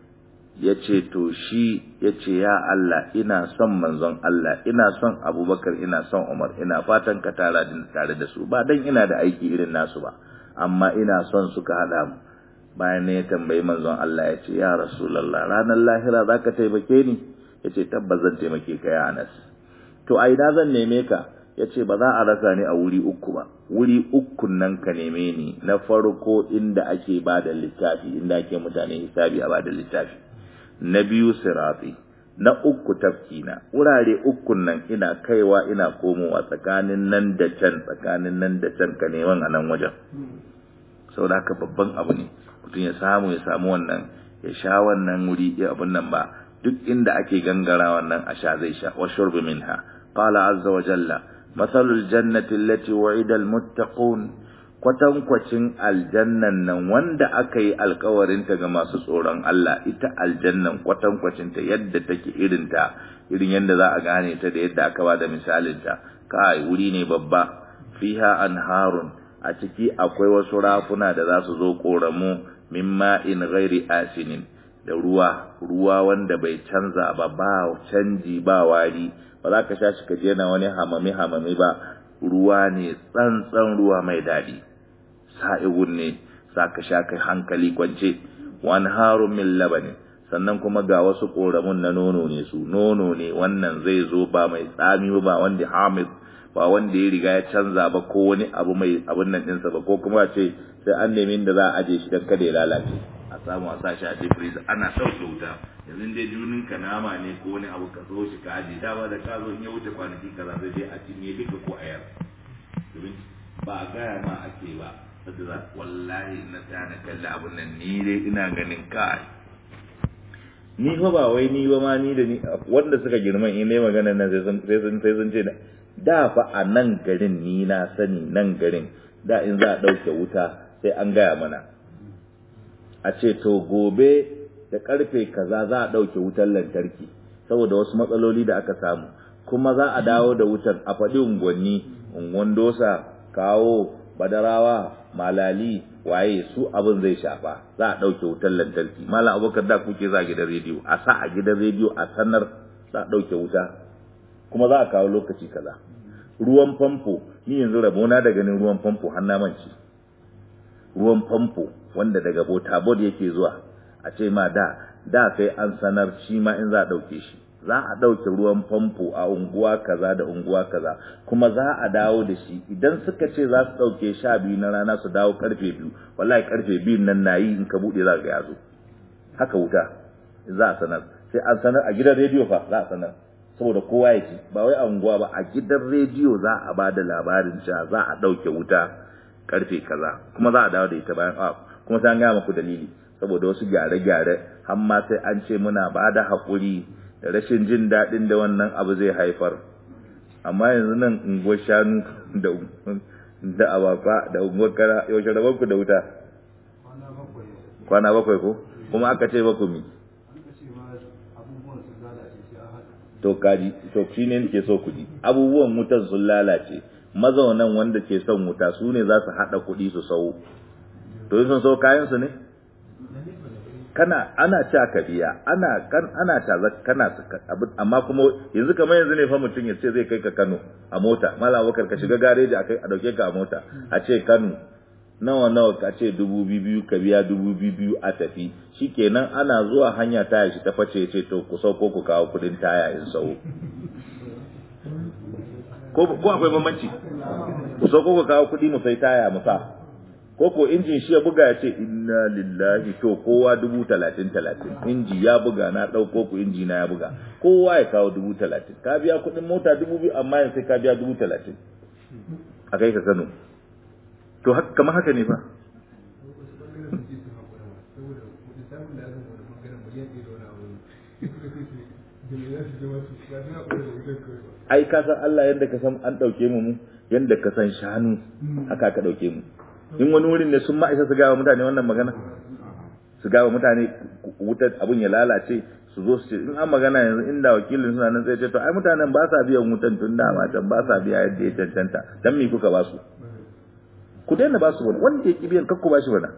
ya ce to shi ya ce ya Allah ina son manzon Allah ina son abubakar ina son umar ina fatan ka tara tare da su ba dan ina da aiki irin nasu ba amma ina son suka haɗa mu bayan ne ya tambayi manzon Allah ya ce ya rasulallah ranar lahira za ka taimake ni ya ce tabbas zan taimake ka ya anas to a ina zan neme ka ya ce ba za a rasa ni a wuri uku ba wuri ukun nan ka neme ni na farko inda ake ba da littafi inda ake mutane hisabi a ba da littafi na biyu sirati na uku tafkina wurare ukun nan ina kaiwa ina komowa tsakanin nan da can tsakanin nan da can ka neman a nan wajen saboda haka babban abu ne mutum ya samu ya samu wannan ya sha wannan wuri ya abun nan ba duk inda ake gangara wannan a sha zai sha wa shurbi minha qala azza wa jalla mathalul jannati allati wa'ida almuttaqun kwatankwacin aljannan nan wanda aka yi alkawarinta ga masu tsoron Allah ita aljannan kwatankwacinta yadda take irinta irin yadda za a gane ta da yadda aka ba da misalinta kai wuri ne babba fiha anharun a ciki akwai wasu rafuna da za su zo koramu min ma'in ghairi asinin da ruwa ruwa wanda bai canza ba ba canji ba wari ba za ka sha shi ka je na wani hamami hamami ba ruwa ne tsantsan ruwa mai daɗi sa'igun ne sa ka sha kai hankali kwance wani harun min labanin sannan kuma ga wasu ƙoramun na nono ne su nono ne wannan zai zo ba mai tsami ba wanda hamid ba wanda ya riga ya canza ba ko wani abu mai abun nan ɗinsa ba ko kuma ce sai an nemi da za a aje shi don kada ya lalace a samu a sa shi a deep freezer ana ɗauke wuta yanzu dai junin ka nama ne ko wani abu ka zo shi ka aje dama da ka zo in ya wuce kwanaki kaza zai je a cinye duka ko a yar domin ba a gaya ma ake ba saboda wallahi na tsaya na kalli abun nan ni dai ina ganin kai ni fa ba wai ni ba ma ni da ni wanda suka girma in ne magana nan sai sun sai sun sai sun ce da fa a nan garin ni na sani nan garin da in za a ɗauke wuta sai an gaya mana a ce to gobe da karfe kaza za a ɗauke wutar lantarki saboda wasu matsaloli da aka samu kuma za a dawo da wutar a faɗi unguwanni unguwan dosa kawo badarawa malali waye su abin zai shafa za a ɗauke wutar lantarki malam abokan da kuke za a gidan rediyo a sa a gidan rediyo a sanar za a ɗauke wuta kuma za a kawo lokaci kaza ruwan famfo ni yanzu rabona da ganin ruwan famfo har na mance ruwan famfo wanda daga bota bod yake zuwa a ce ma da da sai an sanar shi ma in za a ɗauke shi za a ɗauke ruwan famfo a unguwa kaza da unguwa kaza kuma za a dawo da shi idan suka ce za su ɗauke sha biyu na rana su dawo karfe biyu wallahi karfe biyun nan na yi in ka buɗe za ka yazo haka wuta za a sanar sai an sanar a gidan rediyo fa za a sanar saboda kowa ya ci ba wai a unguwa ba a gidan rediyo za a ba da labarin cewa za a ɗauke wuta karfe kaza kuma za a dawo da ita bayan awa kuma sai an gaya muku dalili saboda wasu gyare-gyare har ma sai an ce muna ba da haƙuri da rashin jin daɗin da wannan abu zai haifar amma yanzu nan unguwar shanu da da abafa da unguwar kara yaushe rabon ku da wuta kwana bakwai ko kuma aka ce ba ku mi to kaji to shi ne ke so kuɗi abubuwan wutan sun lalace mazaunan wanda ke son wuta su ne za su haɗa kuɗi su sau to sun sau kayan su ne kana ana ci ka biya ana kan ana ta kana amma kuma yanzu kamar yanzu ne fa mutum ya ce zai kai ka Kano a mota mallam Abubakar ka shiga gareji a kai a dauke ka a mota a ce Kano nawa nawa ka ce dubu biyu ka biya dubu biyu a tafi shikenan ana zuwa hanya taya shi ta face ce to ku sauko ku kawo kudin taya in sau ko ko akwai bambanci ku sauko ku kawo kudi mu sai taya mu sa ko ko injin shi ya buga ya ce inna lillahi to kowa dubu talatin talatin inji ya buga na ɗauko ku inji na ya buga kowa ya kawo dubu talatin ka biya kuɗin mota dubu biyu amma yanzu sai ka biya dubu talatin a kai ka kano to kamar haka ne fa ai ka san Allah yadda ka san an ɗauke mu mu yadda ka san shanu haka ka ɗauke mu in wani wurin ne sun ma isa su gawa mutane wannan magana su gawa mutane wutar abun ya lalace su zo su ce in an magana yanzu inda wakilin suna nan sai ce to ai mutanen ba sa biyan wutan tun dama can ba sa biya yadda ya cancanta dan me kuka ba su ku daina ba su wani wanda ya ki biyan kakku ba shi wani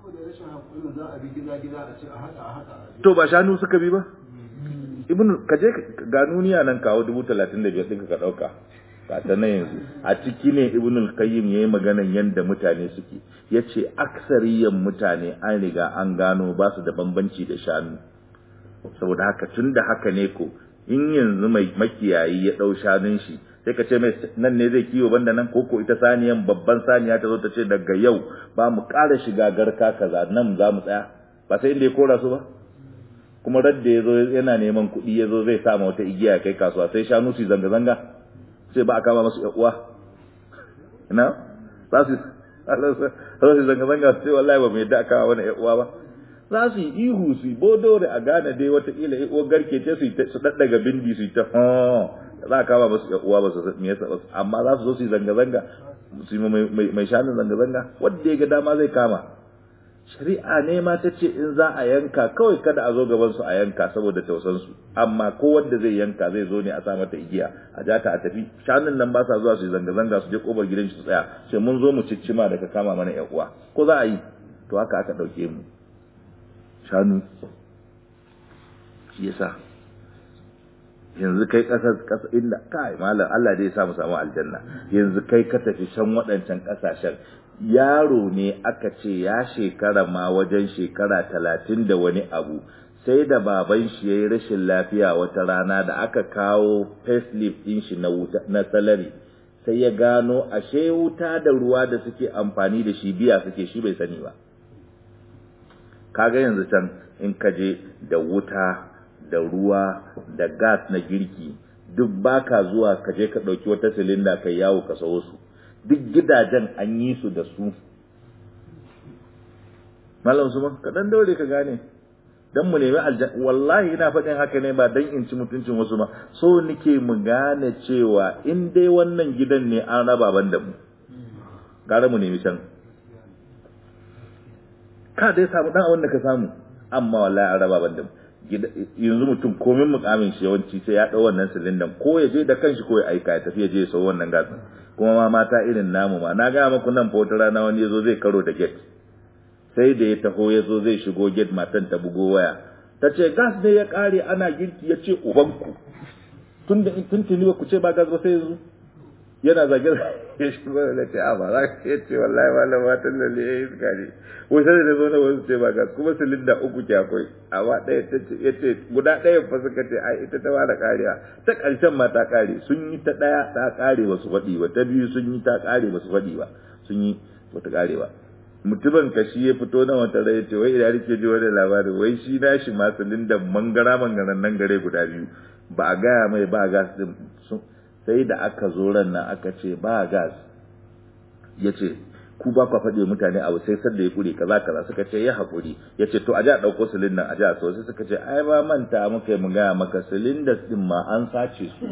to ba shanu suka bi ba ibn ka je ga nuniya nan kawo dubu talatin da biyar ɗinka ka ɗauka ta na yanzu a ciki ne ibn al-qayyim yayi maganan yanda mutane suke yace aksariyan mutane an riga an gano ba su da bambanci da shanu saboda haka tunda haka ne ko in yanzu mai makiyayi ya dau shanun shi sai ka ce mai nan ne zai kiwo banda nan koko ita saniyan babban saniya ta zo ta ce daga yau ba mu ƙara shiga garka kaza nan za mu tsaya ba sai inda ya kora su ba kuma radda ya zo yana neman kuɗi ya zo zai sa ma wata igiya kai kasuwa sai shanu su zanga-zanga sai ba a kama masu uwa na za su za su zanga zanga su ce wallahi ba mu yadda a kama wani uwa ba za su yi ihu su yi bodore a gane dai watakila uwar garke ce su su daddaga bindi su yi ta za a kama masu uwa ba su me yasa ba amma za su zo su yi zanga zanga mai shanun zanga-zanga wanda ya ga dama zai kama shari'a ne ma ta ce in za a yanka kawai kada a zo gaban su a yanka saboda tausan su amma ko wanda zai yanka zai zo ne a sa mata igiya a ja ta a tafi shanun nan ba sa zuwa su zanga-zanga su je kofar gidan su tsaya sai mun zo mu ciccima daga kama mana yan uwa ko za a yi to haka aka dauke mu shanu shi yasa yanzu kai kasar kasa inda kai malam Allah dai ya sa mu samu aljanna yanzu kai ka tafi can waɗancan kasashen yaro ne aka ce ya shekara ma wajen shekara talatin da wani abu sai da baban shi ya yi rashin lafiya wata rana da aka kawo facelift ɗin shi na wuta na salari sai ya gano ashe wuta da ruwa da suke amfani da shi biya suke shi bai sani ba kaga yanzu can in ka je da wuta da ruwa da gas na girki duk baka zuwa ka je ka ɗauki wata silinda kai yawo ka sawo su duk gidajen an yi su da su malam su ka dan daure ka gane dan mu nemi aljanna wallahi ina faɗin haka ne ba dan in ci mutuncin wasu ma so nike mu gane cewa in dai wannan gidan ne an raba ban da mu gara mu nemi can ka dai samu dan abin da ka samu amma wallahi an raba ban da mu yanzu mutum komin mukamin shi yawanci sai ya ɗau wannan silindan ko ya je da kanshi ko ya aika ya tafi ya je ya sau wannan gasin kuma ma mata irin namu ma na gaya muku nan fa wata rana wani ya zo zai karo da gate sai da ya taho ya zo zai shigo gate matan ta bugo waya ta ce gas ne ya kare ana girki ya ce ubanku tun da tuntuni ba ku ce ba gas ba sai yanzu yana zage ya shigo da ce a ba za ka ya ce wallahi malam matan lalle ya yi suka ne wai sai da zo na wasu ce ba gas kuma silinda uku ke akwai amma ɗaya ta ce ya ce guda ɗaya fa suka ce ai ita ta ba da kariya ta ƙarshen ma ta kare sun yi ta ɗaya ta kare ba su faɗi ba ta biyu sun yi ta kare ba su faɗi ba sun yi ba ta kare ba mutumin ka shi ya fito na wata rai ce wai idan rike ji wani labari wai shi na shi ma silindan mangara mangaran nan gare guda biyu ba a gaya mai ba gas din sai da aka zo ran nan aka ce ba gas ya ce ku ba kwa faɗi mutane abu sai sadda ya kure kaza kaza suka ce ya haƙuri ya ce to a ji a ɗauko silindan a ji a sai suka ce ai ba manta muka yi mu gaya maka silindas ɗin ma an sace su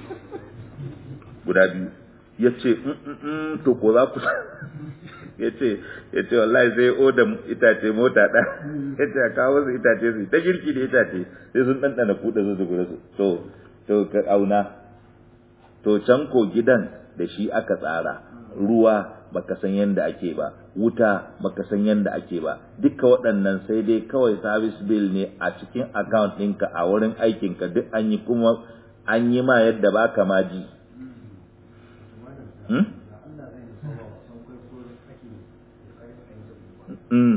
guda biyu ya ce to ko za ku ya ce ya ce wallahi sai oda itace mota ɗa ya ce a kawo su itace su ta girki da itace sai sun ɗanɗana kuɗa su su guda su to to ka auna to can ko gidan da shi aka tsara ruwa baka san yanda ake ba wuta baka san yanda ake ba duka waɗannan sai dai kawai service bill ne a cikin account ɗinka a wurin aikinka duk an yi kuma an yi ma yadda baka ma ji hmm? Mm.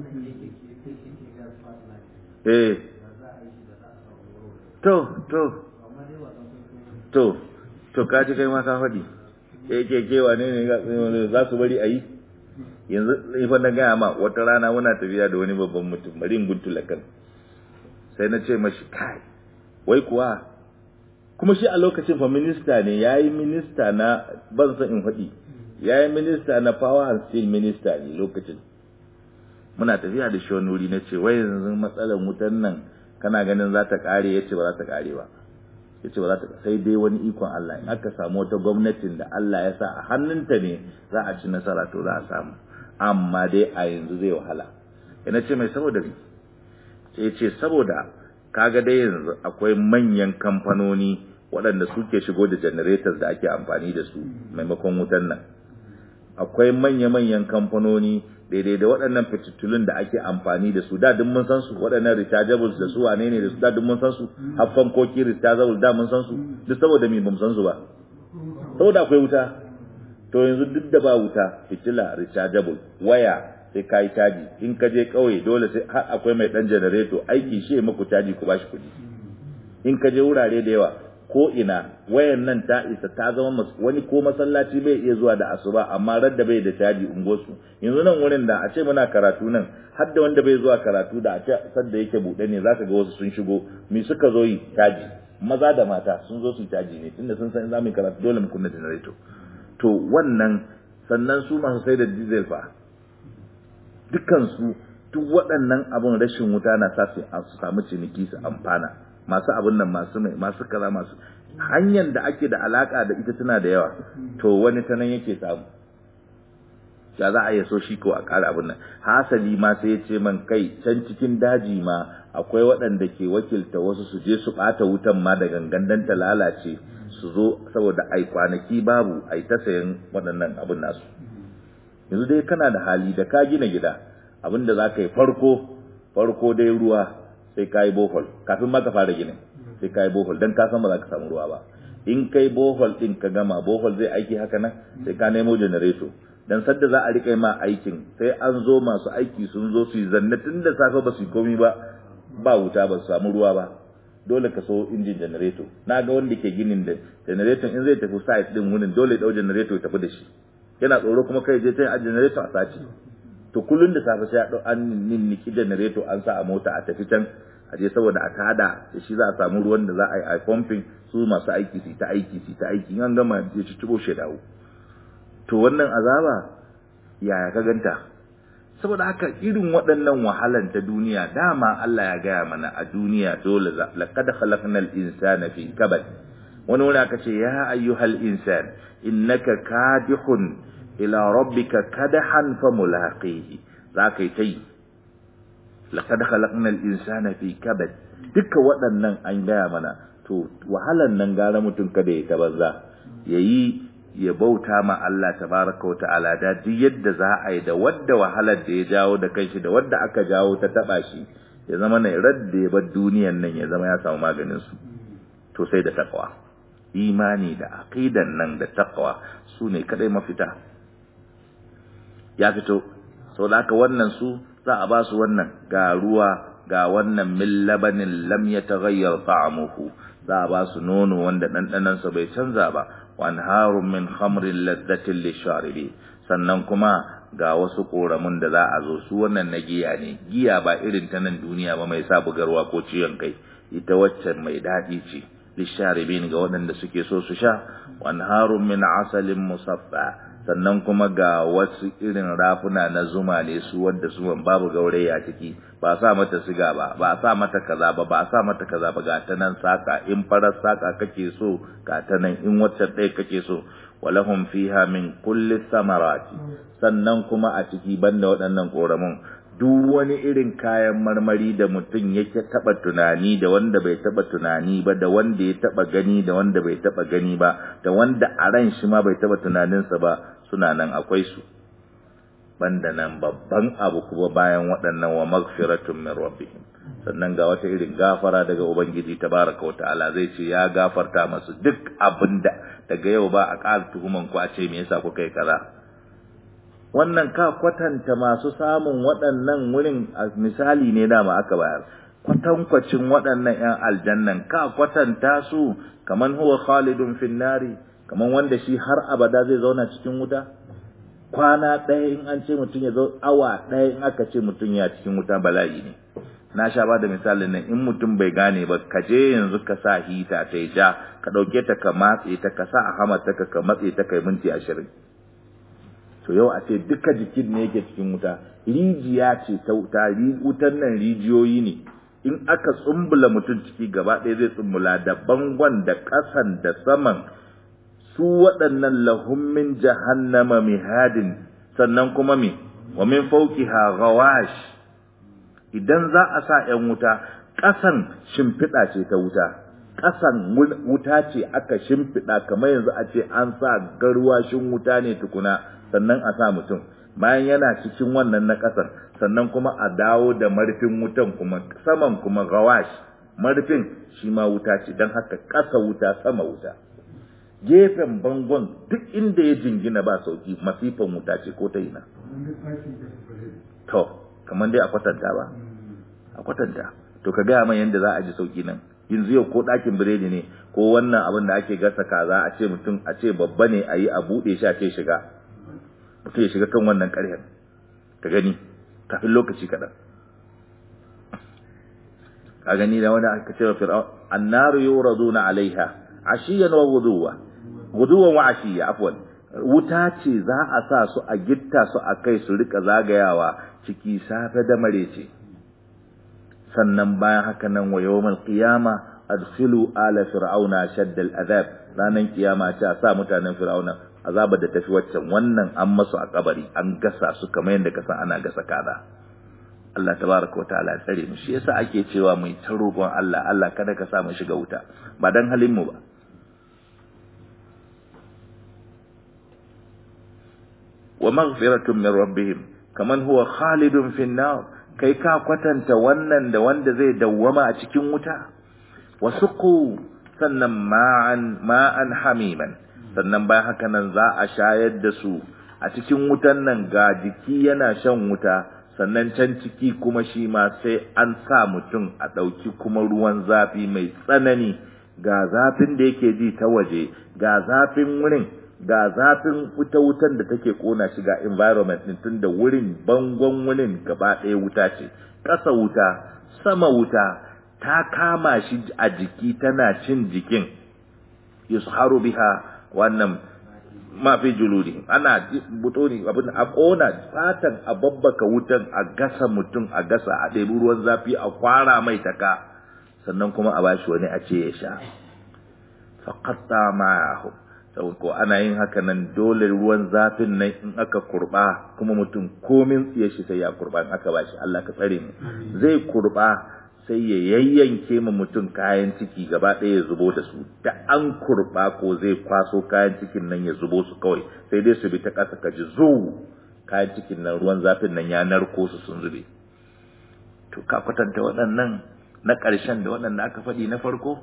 Eh. To, to. To, to ka ji kai ma ka faɗi. Yake kewa ne ne za su bari a yi? Yanzu ifan na gaya ma wata rana muna tafiya da wani babban mutum bari in guntula kan. Sai na ce mashi kai, wai kuwa kuma shi a lokacin fa minista ne ya yi minista na ban san in faɗi ya yi minista na power and steel minista ne lokacin muna tafiya da shi wani wuri na ce wai yanzu matsalar wutan nan kana ganin za ta kare ya ce ba za ta kare ba ya ce ba za ta sai dai wani ikon Allah in aka samu wata gwamnatin da Allah ya sa a hannunta ne za a ci nasara to za a samu amma dai a yanzu zai wahala ina ce mai saboda ni sai ce saboda kaga dai yanzu akwai manyan kamfanoni waɗanda suke shigo da generators da ake amfani da su maimakon wutan nan akwai manya-manyan kamfanoni daidai da waɗannan fititulun da ake amfani da su da duk mun san su waɗannan rechargeables da su wane ne da su da duk mun san su har fankoki rechargeables da mun san su duk saboda me bamu san su ba saboda akwai wuta to yanzu duk da ba wuta fitila rechargeable waya sai kai caji in ka je kauye dole sai har akwai mai dan generator aiki shi maku caji ku bashi kuɗi in ka je wurare da yawa ko ina wayan nan ta isa ta zama wani ko masallaci bai iya zuwa da asuba amma radda bai da caji ungosu yanzu nan wurin da a ce muna karatu nan har da wanda bai zuwa karatu da a ce sadda yake buɗe ne zaka ga wasu sun shigo me suka zo yi caji maza da mata sun zo su caji ne tunda sun san za mu karatu dole mu kunna generator to wannan sannan su masu sai da diesel fa dukkan su duk waɗannan abun rashin wuta na sa su samu ciniki su amfana masu abin nan masu mai masu kaza masu hanyar da ake da alaka da ita tana da yawa to wani ta nan yake samu ya za a yi so shi ko a ƙara abin nan hasali ma sai ya ce man kai can cikin daji ma akwai waɗanda ke wakilta wasu su je su ɓata wutan ma da gangan dan ta lalace su zo saboda ai kwanaki babu ai ta sayan waɗannan abin nasu yanzu dai kana da hali da ka gina gida abin da za ka yi farko farko dai ruwa sai ka yi bohol kafin ma ka fara ginin sai ka yi bohol don ka san ba za ka samu ruwa ba in kai bohol ɗin ka gama bohol zai aiki haka nan sai ka nemo janareto dan sadda za a riƙa ma aikin sai an zo masu aiki sun zo su yi zanne tun da safe ba su yi komi ba ba wuta ba su samu ruwa ba dole ka so injin janareto na ga wanda ke ginin da janareton in zai tafi site din wurin dole ɗau janareto ya tafi da shi yana tsoro kuma kai je ta a janareto a sace to kullun da safe sai an ninniki janareto an sa a mota a tafi can a je saboda a tada da shi za a samu ruwan da za a yi a pumping su masu aiki su ta aiki su ta aiki an gama ya ci cibo shi dawo to wannan azaba yaya ka ganta saboda haka irin waɗannan wahalan ta duniya dama Allah ya gaya mana a duniya dole za laqad khalaqnal insana fi kabad wani wani aka ce ya ayyuhal insan innaka kadihun ila rabbika kadahan famulaqihi za ka yi ta yi laqad khalaqnal insana fi kabad duka waɗannan an gaya mana to wahalan nan gara mutum kada ya tabanza yayi ya bauta ma Allah tabaraka wa ta'ala da duk yadda za a yi da wadda wahalar da ya jawo da kanshi da wadda aka jawo ta taba shi ya zama ne radda ya bar duniyan nan ya zama ya samu maganin su to sai da takwa imani da aqidan nan da takwa su ne kadai mafita ya fito sau da haka wannan su za a ba su wannan ga ruwa ga wannan min labanin lam yataghayyar ta'amuhu za a ba su nono wanda ɗanɗanansa bai canza ba wanharun min khamrin laddatin lisharibi sannan kuma ga wasu koramun da za a zo su wannan na giya ne giya ba irin ta nan duniya ba mai sa bugarwa ko ciwon kai ita waccan mai daɗi ce lisharibin ga waɗanda suke so su sha wanharun min asalin musaffa sannan kuma ga wasu irin rafuna na zuma ne su wanda su babu gaurayi a ciki ba sa mata siga ba ba sa mata kaza ba ba sa mata kaza ba ga ta nan saka in farar saka kake so ga ta nan in wacce ɗaya kake so walahum fiha min kulli samarati sannan kuma a ciki banda waɗannan koramun duk wani irin kayan marmari da mutum yake taba tunani da wanda bai taba tunani ba da wanda ya taba gani da wanda bai taba gani ba da wanda a ran shi ma bai taba tunaninsa ba suna nan akwai su banda nan babban abu kuma bayan waɗannan wa magfiratun min rabbihim sannan ga wata irin gafara daga ubangiji tabaraka wa ta'ala zai ce ya gafarta masu duk abinda daga yau ba a ƙara tuhuman ku a ce me yasa kuka yi kaza wannan ka kwatanta masu samun waɗannan wurin misali ne dama aka bayar kwatankwacin waɗannan 'yan aljannan ka kwatanta su kaman huwa khalidun fin nari kaman wanda shi har abada zai zauna cikin wuta kwana ɗaya in an ce mutum ya zo awa ɗaya in aka ce mutum ya cikin wuta bala'i ne na sha ba da misalin nan in mutum bai gane ba ka je yanzu ka sa hita ta ja ka ɗauke ta ka matse ta ka sa a hamata ka ka matse ta kai minti ashirin to yau a ce duka jikin ne yake cikin wuta rijiya ce ta wuta wutan nan rijiyoyi ne in aka tsumbula mutum ciki gaba ɗaya zai tsumbula da bangon da ƙasan da saman su waɗannan lahummin jahannama mihadin sannan kuma me wa min fawqiha ghawash idan za a sa ‘yan wuta ƙasan shimfiɗa ce ta wuta ƙasan wuta ce aka shimfiɗa kamar yanzu a ce an sa garwashin wuta ne tukuna sannan a sa mutum bayan yana cikin wannan na ƙasar sannan kuma a dawo da marfin wutan kuma saman kuma gawash marfin shi ma wuta ce don haka ƙasa wuta sama wuta gefen bangon duk inda ya jingina ba sauki masifan wuta ce ko ta ina to kamar dai a kwatanta ba a kwatanta to ka gaya mai yadda za a ji sauki nan yanzu yau ko ɗakin biredi ne ko wannan abin da ake gasa kaza a ce mutum a ce babba ne a yi a buɗe shi a ce shiga mutum ya shiga kan wannan ƙarhen ka gani kafin lokaci kaɗan ka gani da wani aka ce wa fir'aun annaru yuraduna alaiha ashiyan wa guduwa guduwan wa ashiya afwan wuta ce za a sa su a gitta su a kai su rika zagayawa ciki safe da marece sannan bayan haka nan wa yawmal qiyama adkhilu ala fir'auna shaddal azab ranan kiyama ce a sa mutanen fir'auna azabar da tafi waccan wannan an masu a kabari an gasa su kamar yadda ka san ana gasa kaza Allah tabaraka wa ta'ala tsare mu shi yasa ake cewa mu ta roƙon Allah Allah kada ka sa mu shiga wuta ba dan halin mu ba wa maghfiratun min rabbihim kaman huwa khalidun fin nar kai ka kwatanta wannan da wanda zai dawwama a cikin wuta wasuqu sannan ma'an ma'an hamiman sannan bayan haka nan za a shayar da su a cikin wutan nan ga jiki yana shan wuta sannan can ciki kuma shi ma sai an sa mutum a ɗauki kuma ruwan zafi mai tsanani ga zafin da yake ji ta waje ga zafin wurin ga zafin wuta wutan da take kona shi ga environment din tunda wurin bangon wurin gaba ɗaya wuta ce ƙasa wuta sama wuta ta kama shi a jiki tana cin jikin yusharu biha wannan ma fi juludi ana butoni abin a kona fatan a babbaka wutan a gasa mutum a gasa a ɗebi ruwan zafi a kwara mai taka sannan kuma a bashi wani a ce ya sha faqatta ma'ahu sau ko ana yin haka nan dole ruwan zafin nan in aka kurba kuma mutum komin tsiye shi sai ya kurba in aka bashi Allah ka tsare mu zai kurba sai ya yayyanke ma mutum kayan ciki gaba ɗaya ya zubo da su da an kurba ko zai kwaso kayan cikin nan ya zubo su kawai sai dai su bi ta ƙasa ka ji zu kayan cikin nan ruwan zafin nan ya narko su sun zube to ka kwatanta waɗannan na ƙarshen da waɗanda aka faɗi na farko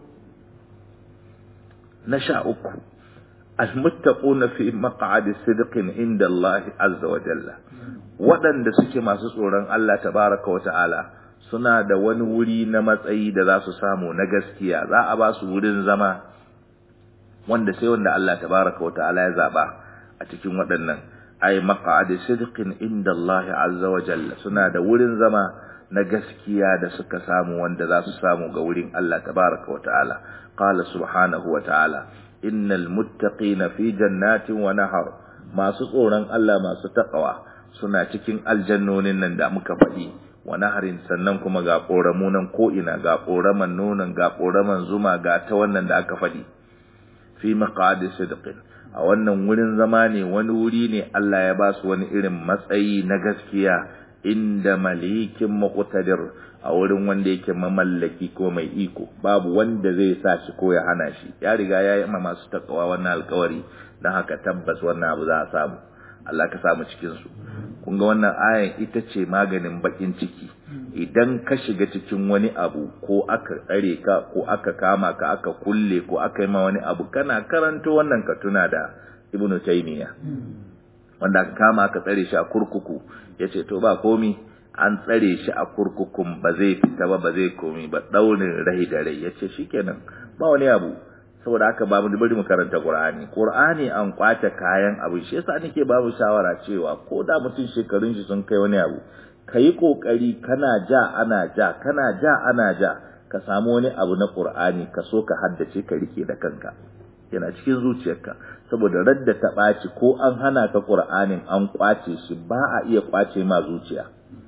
na sha uku almuttaquna fi maq'adi sidqin inda Allah azza wa jalla waɗanda suke masu tsoron Allah tabaraka wa ta'ala suna da wani wuri na matsayi da za su samu na gaskiya za a ba su wurin zama wanda sai wanda Allah tabaraka wa ta'ala ya zaba a cikin waɗannan ay maq'adi sidqin inda Allah azza wa jalla suna da wurin zama na gaskiya da suka samu wanda za su samu ga wurin Allah tabaraka wa ta'ala qala subhanahu wa ta'ala innal muttaqina fi jannatin wa nahar masu tsoron Allah masu taqwa suna cikin aljannonin nan da muka faɗi wa naharin sannan kuma ga koramu nan ko ina ga koraman nonon ga koraman zuma ga ta wannan da aka faɗi fi maqadi sidqin a wannan wurin zama ne wani wuri ne Allah ya ba su wani irin matsayi na gaskiya inda malikin muqtadir a wurin wanda yake mamallaki ko mai iko babu wanda zai sa shi ko ya hana shi ya riga ya yi ma masu takawa wannan alkawari don haka tabbas wannan abu za a samu Allah ka samu cikin su kun ga wannan ayan ita ce maganin bakin ciki idan ka shiga cikin wani abu ko aka tsare ka ko aka kama ka aka kulle ko aka yi ma wani abu kana karanto wannan ka tuna da ibnu taymiya wanda aka kama aka tsare shi a kurkuku yace to ba komi an tsare shi a kurkukun ba zai fita ba ba zai komi ba daurin rai da rai yace shikenan ba wani abu saboda haka ba mu bari mu karanta Qur'ani Qur'ani an kwace kayan abu shi yasa nake ba mu shawara cewa ko da mutum shekarun shi sun kai wani abu kayi kokari kana ja ana ja kana ja ana ja ka samu wani abu na Qur'ani ka so ka haddace ka rike da kanka yana cikin zuciyarka saboda radda ta ɓaci ko an hana ka Qur'anin an kwace shi ba a iya kwace ma zuciya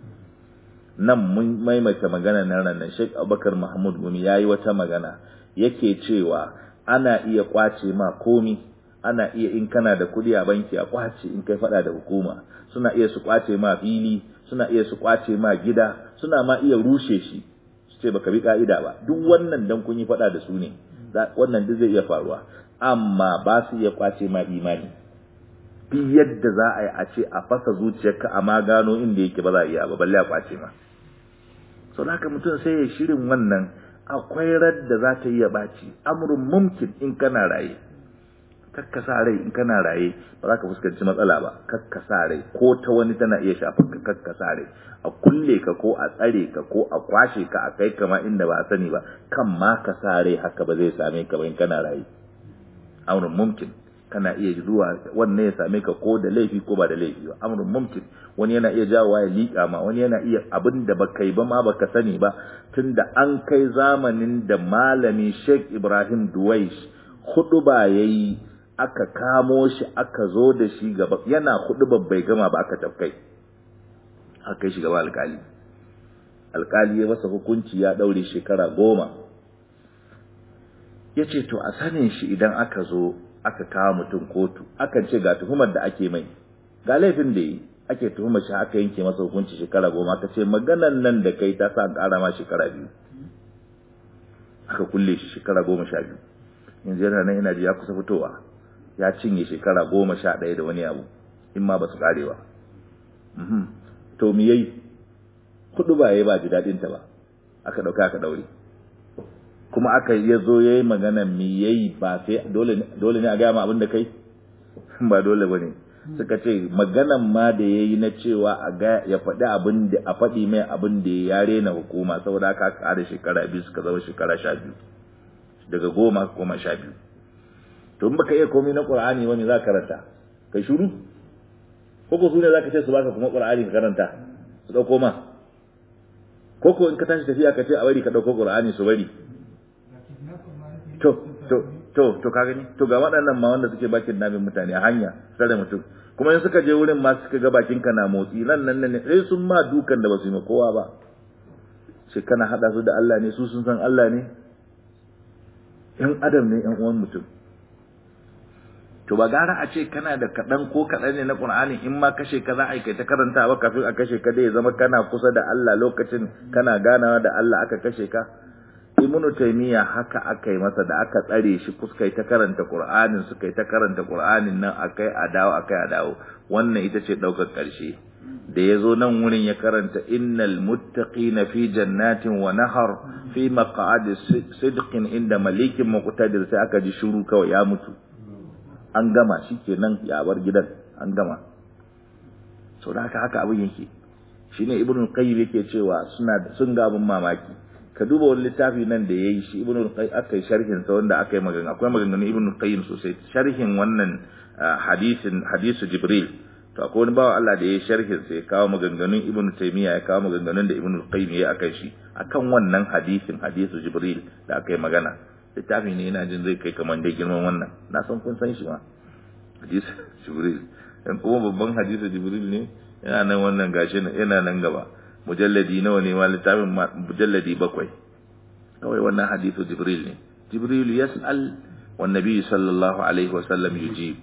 nan mun maimaita magana nan ranar Sheikh Abubakar Mahmud Gumi yayi wata magana yake cewa ana iya kwace ma komi ana iya in kana da kudi a banki a kwace in kai fada da hukuma suna iya su kwace ma fili suna iya su kwace ma gida suna ma iya rushe shi su ce baka bi ka'ida ba duk wannan dan kun yi fada da su ne wannan duk zai iya faruwa amma ba su iya kwace ma imani bi yadda za a yi a ce a fasa zuciyarka a ma gano inda yake ba za a iya ba balle a kwace ma sau da haka mutum sai ya shirin wannan akwai radda za ta iya baci amurin mumkin in kana raye kakkasa rai in kana raye ba za ka fuskanci matsala ba kakkasa rai ko ta wani tana iya shafar ka kakkasa rai a kulle ka ko a tsare ka ko a kwashe ka a kai kama inda ba a sani ba kan ma ka sa rai haka ba zai same ka ba in kana raye amurin mumkin kana iya zuwa wannan ya same ka ko da laifi ko ba da laifi ba amurin mumkin wani yana iya jawowa ya liƙa ma wani yana iya abin da baka yi ba ma baka sani ba tunda an kai zamanin da malami Sheikh Ibrahim Duwais hudu ba yayi aka kamo shi aka zo da shi gaba yana hudu bai gama ba aka tafkai aka kai shi gaba alkali alkali ya masa hukunci ya daure shekara goma ya ce to a sanin shi idan aka zo aka kawo mutum kotu akan ce ga tuhumar da ake mai ga laifin da yi ake tuhumar shi aka yanke masa hukunci shekara goma aka ce maganan nan da kai ta sa an ƙara ma shekara biyu aka kulle shi shekara goma sha biyu yanzu yana nan ina ji ya kusa fitowa ya cinye shekara goma sha ɗaya da wani abu in ma ba su ƙare ba to me yayi kudu ba yayi ba ji daɗin ta ba aka ɗauka aka ɗaure kuma aka ya zo ya yi magana me yayi ba sai dole ne a gaya ma abin da kai ba dole ba ne suka ce maganan ma da ya yi na cewa a ga ya faɗi abin da a faɗi mai abin da ya rena hukuma saboda aka ƙara shekara biyu suka zama shekara sha biyu daga goma koma sha biyu to in baka iya komai na qur'ani wani za ka karanta kai shuru ko ko sune za ka ce su baka kuma qur'ani ka karanta su dauko ma ko ko in ka tashi tafiya ka ce a bari ka dauko qur'ani su bari to to to to ka gani to ga waɗannan ma wanda suke bakin namin mutane a hanya sare mutum kuma in suka je wurin ma suka ga bakin ka na motsi nan nan ne sai sun ma dukan da ba su yi ma kowa ba sai kana hada su da Allah ne su sun san Allah ne ‘yan adam ne ‘yan uwan mutum. To ba gara a ce kana da kaɗan ko kaɗan ne na ƙur'ani in ma kashe ka za a yi ta karanta ba kafin a kashe ka dai ya zama kana kusa da Allah lokacin kana ganawa da Allah aka kashe ka. Ibnu Taymiyyah haka aka yi masa da aka tsare shi kuska ta karanta Qur'anin suka yi ta karanta Qur'anin nan akai a dawo akai a dawo wannan ita ce ɗaukar ƙarshe. da ya zo nan wurin ya karanta innal muttaqina fi jannatin wa nahar fi maq'adi sidqin inda malikin muqtadir sai aka ji shiru kawai ya mutu an gama shikenan ya bar gidan an gama so da haka haka abin yake shine ibnu qayyim yake cewa suna sun ga abin mamaki ka duba wani littafi nan da yayi shi ibnu qayyim aka yi sharhin sa wanda aka yi magana akwai maganganun ibnu qayyim sosai sharhin wannan hadisin hadisu jibril to akwai wani bawa Allah da ya sharhin sai ya kawo maganganun Ibn Taymiyyah ya kawo maganganun da Ibn Qayyim ya akan shi akan wannan hadisin hadisu Jibril da aka yi magana littafi ne ina jin zai kai kamar dai girman wannan na san kun san shi ma hadisu Jibril dan kuma babban hadisu Jibril ne yana nan wannan gashi yana nan gaba mujalladi nawa ne ma littafin mujalladi bakwai kawai wannan hadisu Jibril ne Jibril yas'al wan nabi sallallahu alaihi wa sallam yujib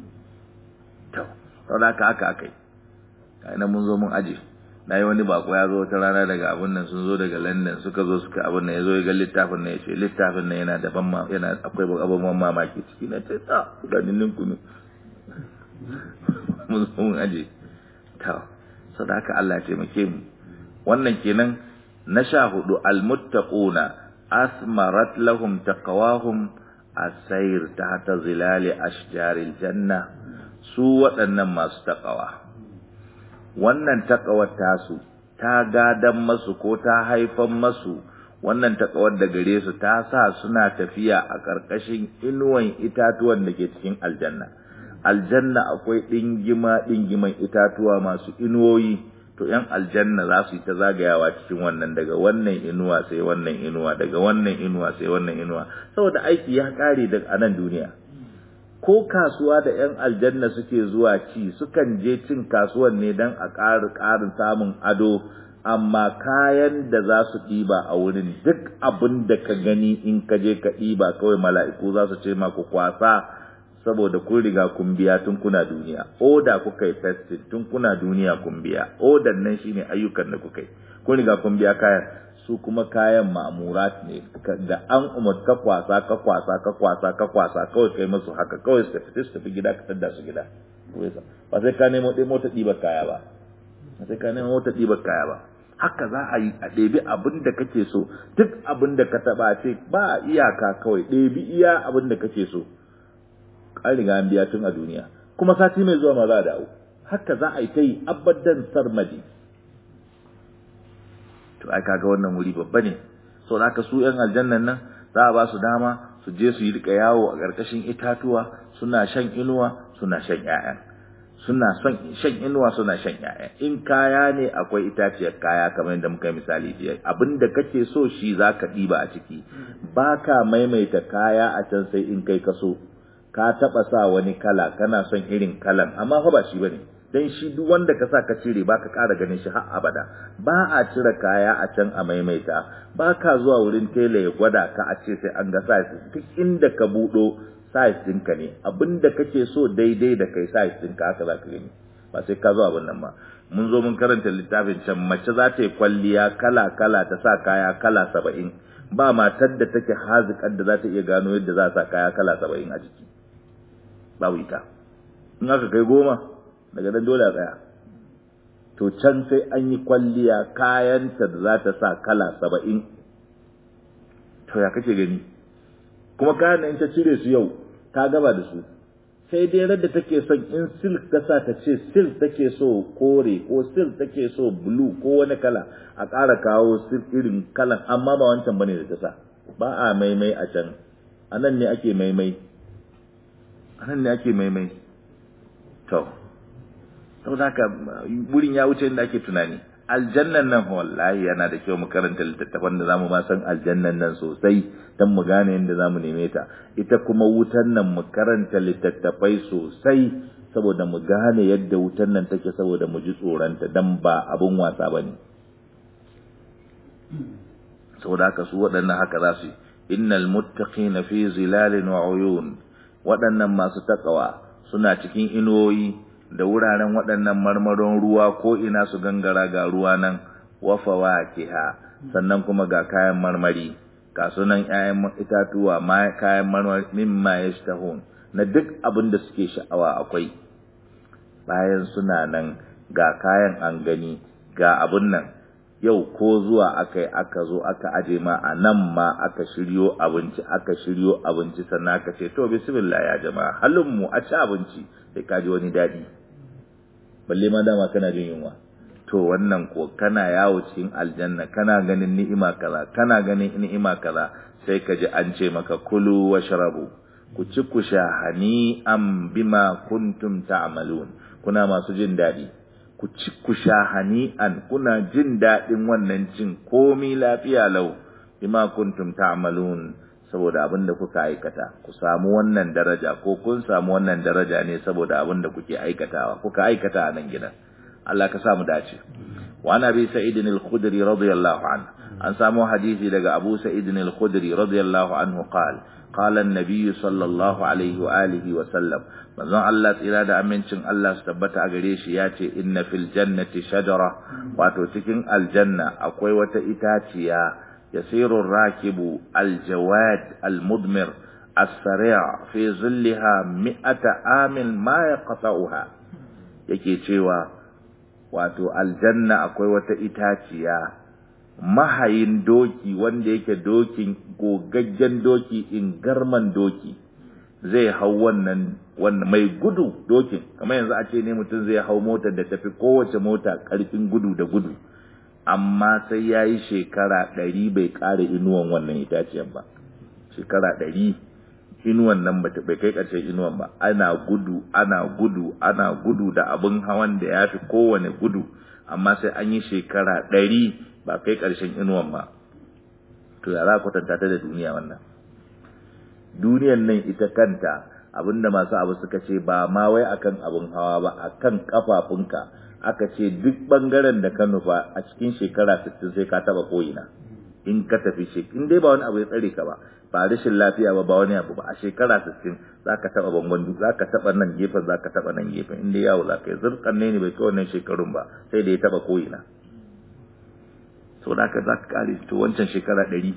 sau da haka aka yi kaina mun zo mun aje na yi wani bako ya zo wata rana daga abin nan sun zo daga london suka zo suka abin nan ya zo ya ga littafin nan ya ce littafin nan yana da ban yana akwai abubuwan mamaki ciki na ce ta ganin kunu mun zo mun aje ta sau da haka Allah ya taimake mu wannan kenan na sha hudu almuttaquna asmarat lahum taqwahum asayr tahta zilali ashjaril janna su waɗannan masu taƙawa wannan taƙawar tasu ta gadan masu ko ta haifan masu wannan taƙawar da gare su ta sa suna tafiya a ƙarƙashin inuwan itatuwan da ke cikin aljanna aljanna akwai ɗingima ɗingiman itatuwa masu inuwoyi to ‘yan aljanna za su yi ta zagayawa cikin wannan daga wannan inuwa sai wannan inuwa daga wannan inuwa sai wannan inuwa saboda aiki ya ƙare daga anan duniya ko kasuwa da 'yan aljanna suke zuwa ci sukan je cin kasuwan ne don a ƙarin ƙarin samun ado amma kayan da za su ɗiba a wurin duk abin da ka gani in ka je ka ɗiba kawai mala'iku za su ce ma ku kwasa saboda kun riga kun biya tun kuna duniya oda kuka yi festin tun kuna duniya kun biya odan nan shine ayyukan da kuka yi kun riga kun biya kayan su kuma kayan ma'amurat ne da an umar ka kwasa ka kwasa ka kwasa ka kwasa kawai kai musu haka kawai su tafi su tafi gida ka tadda su gida ba sai ka nemo ɗaya mota ɗibar kaya ba ba sai ka nemo mota ɗibar kaya ba haka za a yi a ɗebi abin da kake so duk abin da ka taɓa ce ba iyaka kawai ɗebi iya abin da kake so an riga an biya tun a duniya kuma sati mai zuwa ma za a dawo haka za a yi ta yi abadan sarmadi to ai kaga wannan wuri babba ne so haka su yan aljannan nan za a ba su dama su je su yi rika yawo a ƙarƙashin itatuwa suna shan inuwa suna shan ƴaƴa suna son shan inuwa suna shan ƴaƴa in kaya ne akwai itaciyar kaya kamar yadda muka yi misali jiya abinda kake so shi zaka ɗiba a ciki baka maimaita kaya a can sai in kai ka so ka taɓa sa wani kala kana son irin kalan amma fa ba shi bane dan shi duk wanda ka sa ka cire ba ka ƙara ganin shi har abada ba a cire kaya a can a maimaita ba ka zuwa wurin tela ya gwada ka a ce sai an ga size duk inda ka buɗo size ɗinka ne abinda kake so daidai da kai size ɗinka haka za ka gani ba sai ka zo abin nan ba mun zo mun karanta littafin can mace za ta yi kwalliya kala kala ta sa kaya kala saba'in ba matar da take hazikar da za ta iya gano yadda za a sa kaya kala saba'in a jiki babu ita in aka kai goma daga nan dole a tsaya to can sai an yi kwalliya kayanta da za ta sa kala saba'in to ya kake gani kuma kayan in ta cire su yau ta gaba da su sai dai radda take son in silk ta sa ta ce silk take so kore ko silk take so blue ko wani kala a ƙara kawo silk irin kalan amma ba wancan bane da ta sa ba a maimai a can anan ne ake maimai anan ne ake maimai to saboda haka wurin ya wuce inda ake tunani aljannan nan wallahi yana da kyau mu karanta littattafan da zamu ma san aljannan nan sosai dan mu gane yadda zamu neme ta ita kuma wutan nan mu karanta littattafai sosai saboda mu gane yadda wutan nan take saboda mu ji tsoronta dan ba abun wasa bane saboda haka su waɗannan haka za su yi innal muttaqina fi zilalin wa uyun waɗannan masu takawa suna cikin inuwoyi da wuraren waɗannan marmaron ruwa ko ina su gangara ga ruwa nan wa fawakiha sannan kuma ga kayan marmari ga sunan ƴaƴan itatuwa ma kayan marmari mimma yashtahun na duk abin da suke sha'awa akwai bayan suna nan ga kayan an gani ga abun nan yau ko zuwa aka aka zo aka aje ma a nan ma aka shiryo abinci aka shiryo abinci sannan aka ce to bismillah ya jama'a halin mu a ci abinci sai ka ji wani daɗi balle ma dama kana jin yunwa to wannan ko kana yawo cikin aljanna kana ganin ni'ima kaza kana ganin ni'ima kaza sai ka ji an ce maka kulu washrabu ku ci ku sha hani am bima kuntum ta'malun kuna masu jin daɗi ku ci ku sha hani'an kuna jin daɗin wannan cin komi lafiya lau bima kuntum ta'malun saboda abin da kuka aikata ku samu wannan daraja ko kun samu wannan daraja ne saboda abin da kuke aikatawa kuka aikata a nan gidan Allah ka samu dace wa nabi sa'id al-khudri radiyallahu anhu an samu hadisi daga abu sa'id al-khudri radiyallahu anhu qala qala an-nabiy sallallahu alaihi wa alihi wa sallam manzon Allah tsira da amincin Allah su tabbata a gare shi ya ce inna fil jannati shajara wato cikin aljanna akwai wata itaciya yasiru rakibu aljawad almudmir as-sari' fi zillaha mi'ata amin ma yaqta'uha yake cewa wato aljanna akwai wata itaciya mahayin doki wanda yake dokin gogaggen doki in garman doki zai hau wannan wannan mai gudu dokin kamar yanzu a ce ne mutum zai hau motar da tafi kowace mota karfin gudu da gudu amma sai ya yi shekara ɗari bai ƙara inuwan wannan itaciyar ba shekara ɗari inuwan nan bai kai ƙarshen inuwan ba ana gudu ana gudu ana gudu da abin hawan da ya fi kowane gudu amma sai an yi shekara ɗari ba kai ƙarshen inuwan ba to ya za ku tanta ta da duniya wannan duniyan nan ita kanta abinda masu abu suka ce ba ma wai akan abin hawa ba akan kafafunka aka ce duk bangaren da ka nufa a cikin shekara 60 sai ka taba koyina in ka tafi shi in dai ba wani abu ya tsare ka ba ba rashin lafiya ba ba wani abu ba a shekara 60 zaka taba bangon zaka taba nan gefen zaka taba nan gefen in dai yawo zaka yi zurkan ne ne bai kai wannan shekarun ba sai da ya taba koyina so da ka zaka kare to wancan shekara 100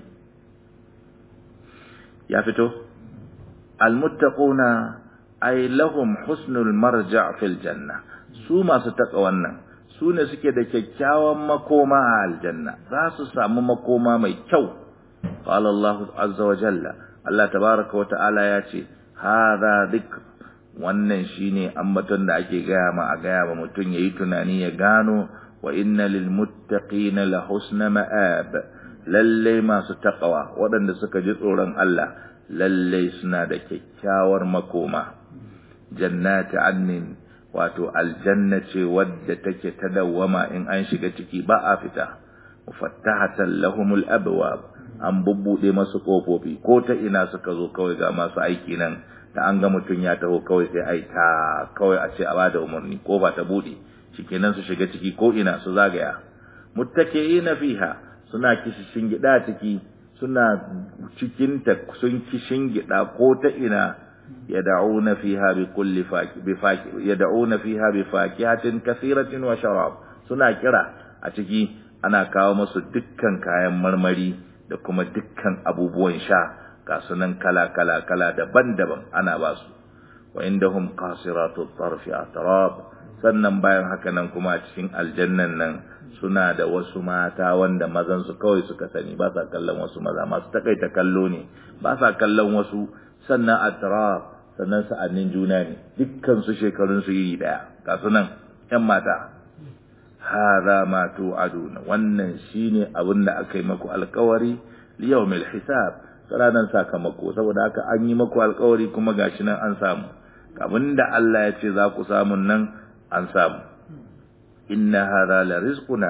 ya fito almuttaquna ay lahum husnul marja' fil janna su masu taka wannan su ne suke da kyakkyawan makoma a aljanna za su samu makoma mai kyau qala Allah azza wa jalla Allah tabaraka wa ta'ala ya ce hadha dhikr wannan shine ambaton da ake gaya ma a gaya ma mutum yayi tunani ya gano wa inna lil muttaqina la husna ma'ab lalle masu taqwa waɗanda suka ji tsoron Allah lalle suna da kyakkyawar makoma jannati annin wato aljanna ce wadda take ta dawwama in an shiga ciki ba a fita mufattahatan lahumul abwab an bubbude masu kofofi ko ta ina suka zo kawai ga masu aiki nan da an ga mutum ya taho kawai sai ai ta kawai a ce a bada umarni ko ba ta bude shikenan su shiga ciki ko ina su zagaya muttaqiina fiha suna kishin gida ciki suna cikin ta sun kishin gida ko ta ina yad'una fiha bi kulli faki bi faki yad'una fiha bi fakihatin kathiratin wa sharab suna kira a ciki ana kawo musu dukkan kayan marmari da kuma dukkan abubuwan sha ga sunan kala kala kala daban-daban ana ba su wa indahum qasiratu tarfi atrab sannan bayan haka nan kuma a cikin aljannan nan suna da wasu mata wanda mazan su kawai suka sani ba sa kallon wasu maza masu takaita kallo ne ba sa kallon wasu sannan atrab sannan sa'annin juna ne dukkan su shekarun su iri daya ga sunan yan mata hadha ma tu'aduna wannan shine abin da aka yi maku alkawari liyawmil hisab ranar sakamako saboda haka an yi maku alkawari kuma gashi nan an samu abinda Allah ya ce za ku samu nan an samu inna hadha la rizquna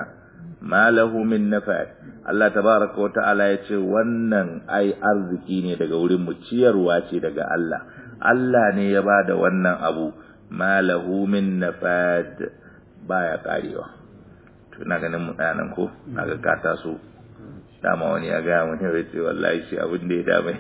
ma lahu min nafad Allah tabaraka wa ta'ala ya ce wannan ai arziki ne daga wurin mu ciyarwa ce daga Allah Allah ne ya bada wannan abu ma lahu min nafad baya karewa to ina ganin mu nan ko naga ka taso dama wani ya gaya mun ya ce wallahi shi abin da ya dame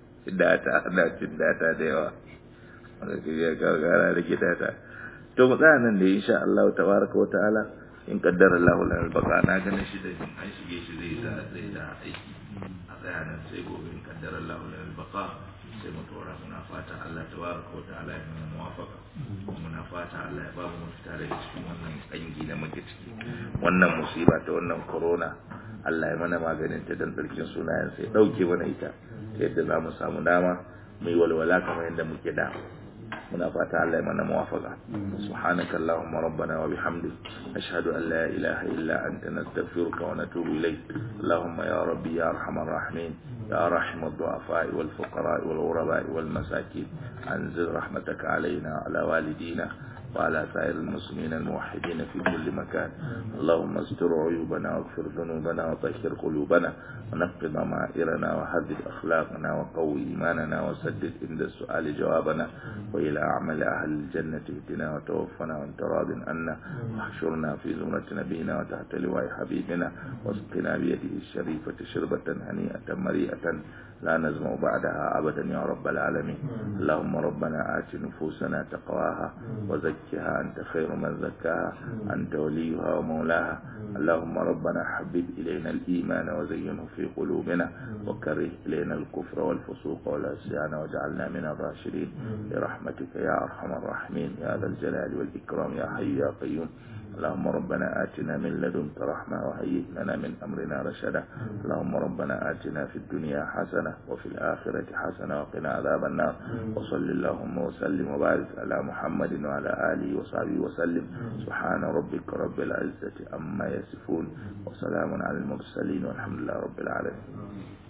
data ana cin data da yawa wanda ke ya gara da data to mu tsaya nan da insha Allah tabaraka wa ta'ala in kaddara Allah lana albaka na ganin shi da an shige shi zai da zai da aiki a tsaya nan sai gobe in kaddara Allah lana albaka sai mu tora muna fata Allah tabaraka wa ta'ala ya mana muwafaka muna fata Allah ya ba mu mafita daga cikin wannan kangi da muke ciki wannan musiba ta wannan corona Allah ya mana maganin ta dan tsarkin sunayen sai dauke mana ita yadda za mu samu dama mai walwala kamar yadda muke da muna fata Allah ya mana muwafaka subhanaka allahumma rabbana wa bihamdik ashhadu an la ilaha illa anta nastaghfiruka wa natubu ilayk allahumma ya rabbi ya arhamar rahimin يا رحم الضعفاء والفقراء والغرباء والمساكين أنزل رحمتك علينا وعلى والدينا وعلى سائر المسلمين الموحدين في كل مكان اللهم استر عيوبنا واغفر ذنوبنا وطهر قلوبنا ونقض ضمائرنا وحدد أخلاقنا وقوي إيماننا وسدد عند السؤال جوابنا وإلى أعمال أهل الجنة اهدنا وتوفنا وانت راض عنا واحشرنا في زمرة نبينا وتحت لواء حبيبنا واسقنا بيده الشريفة شربة هنيئة مريئة لا نزمع بعدها أبدا يا رب العالمين اللهم ربنا آت نفوسنا تقواها وزكها أنت خير من زكاها أنت وليها ومولاها اللهم ربنا حبب إلينا الإيمان وزينه في قلوبنا وكره إلينا الكفر والفسوق والعصيان واجعلنا من الراشدين برحمتك يا أرحم الراحمين يا ذا الجلال والإكرام يا حي يا قيوم اللهم ربنا آتنا من لدنك رحمة وهيئ لنا من أمرنا رشدا اللهم ربنا آتنا في الدنيا حسنة وفي الآخرة حسنة وقنا عذاب النار وصل اللهم وسلم وبارك على محمد وعلى آله وصحبه وسلم سبحان ربك رب العزة أما يصفون وسلام على المرسلين والحمد لله رب العالمين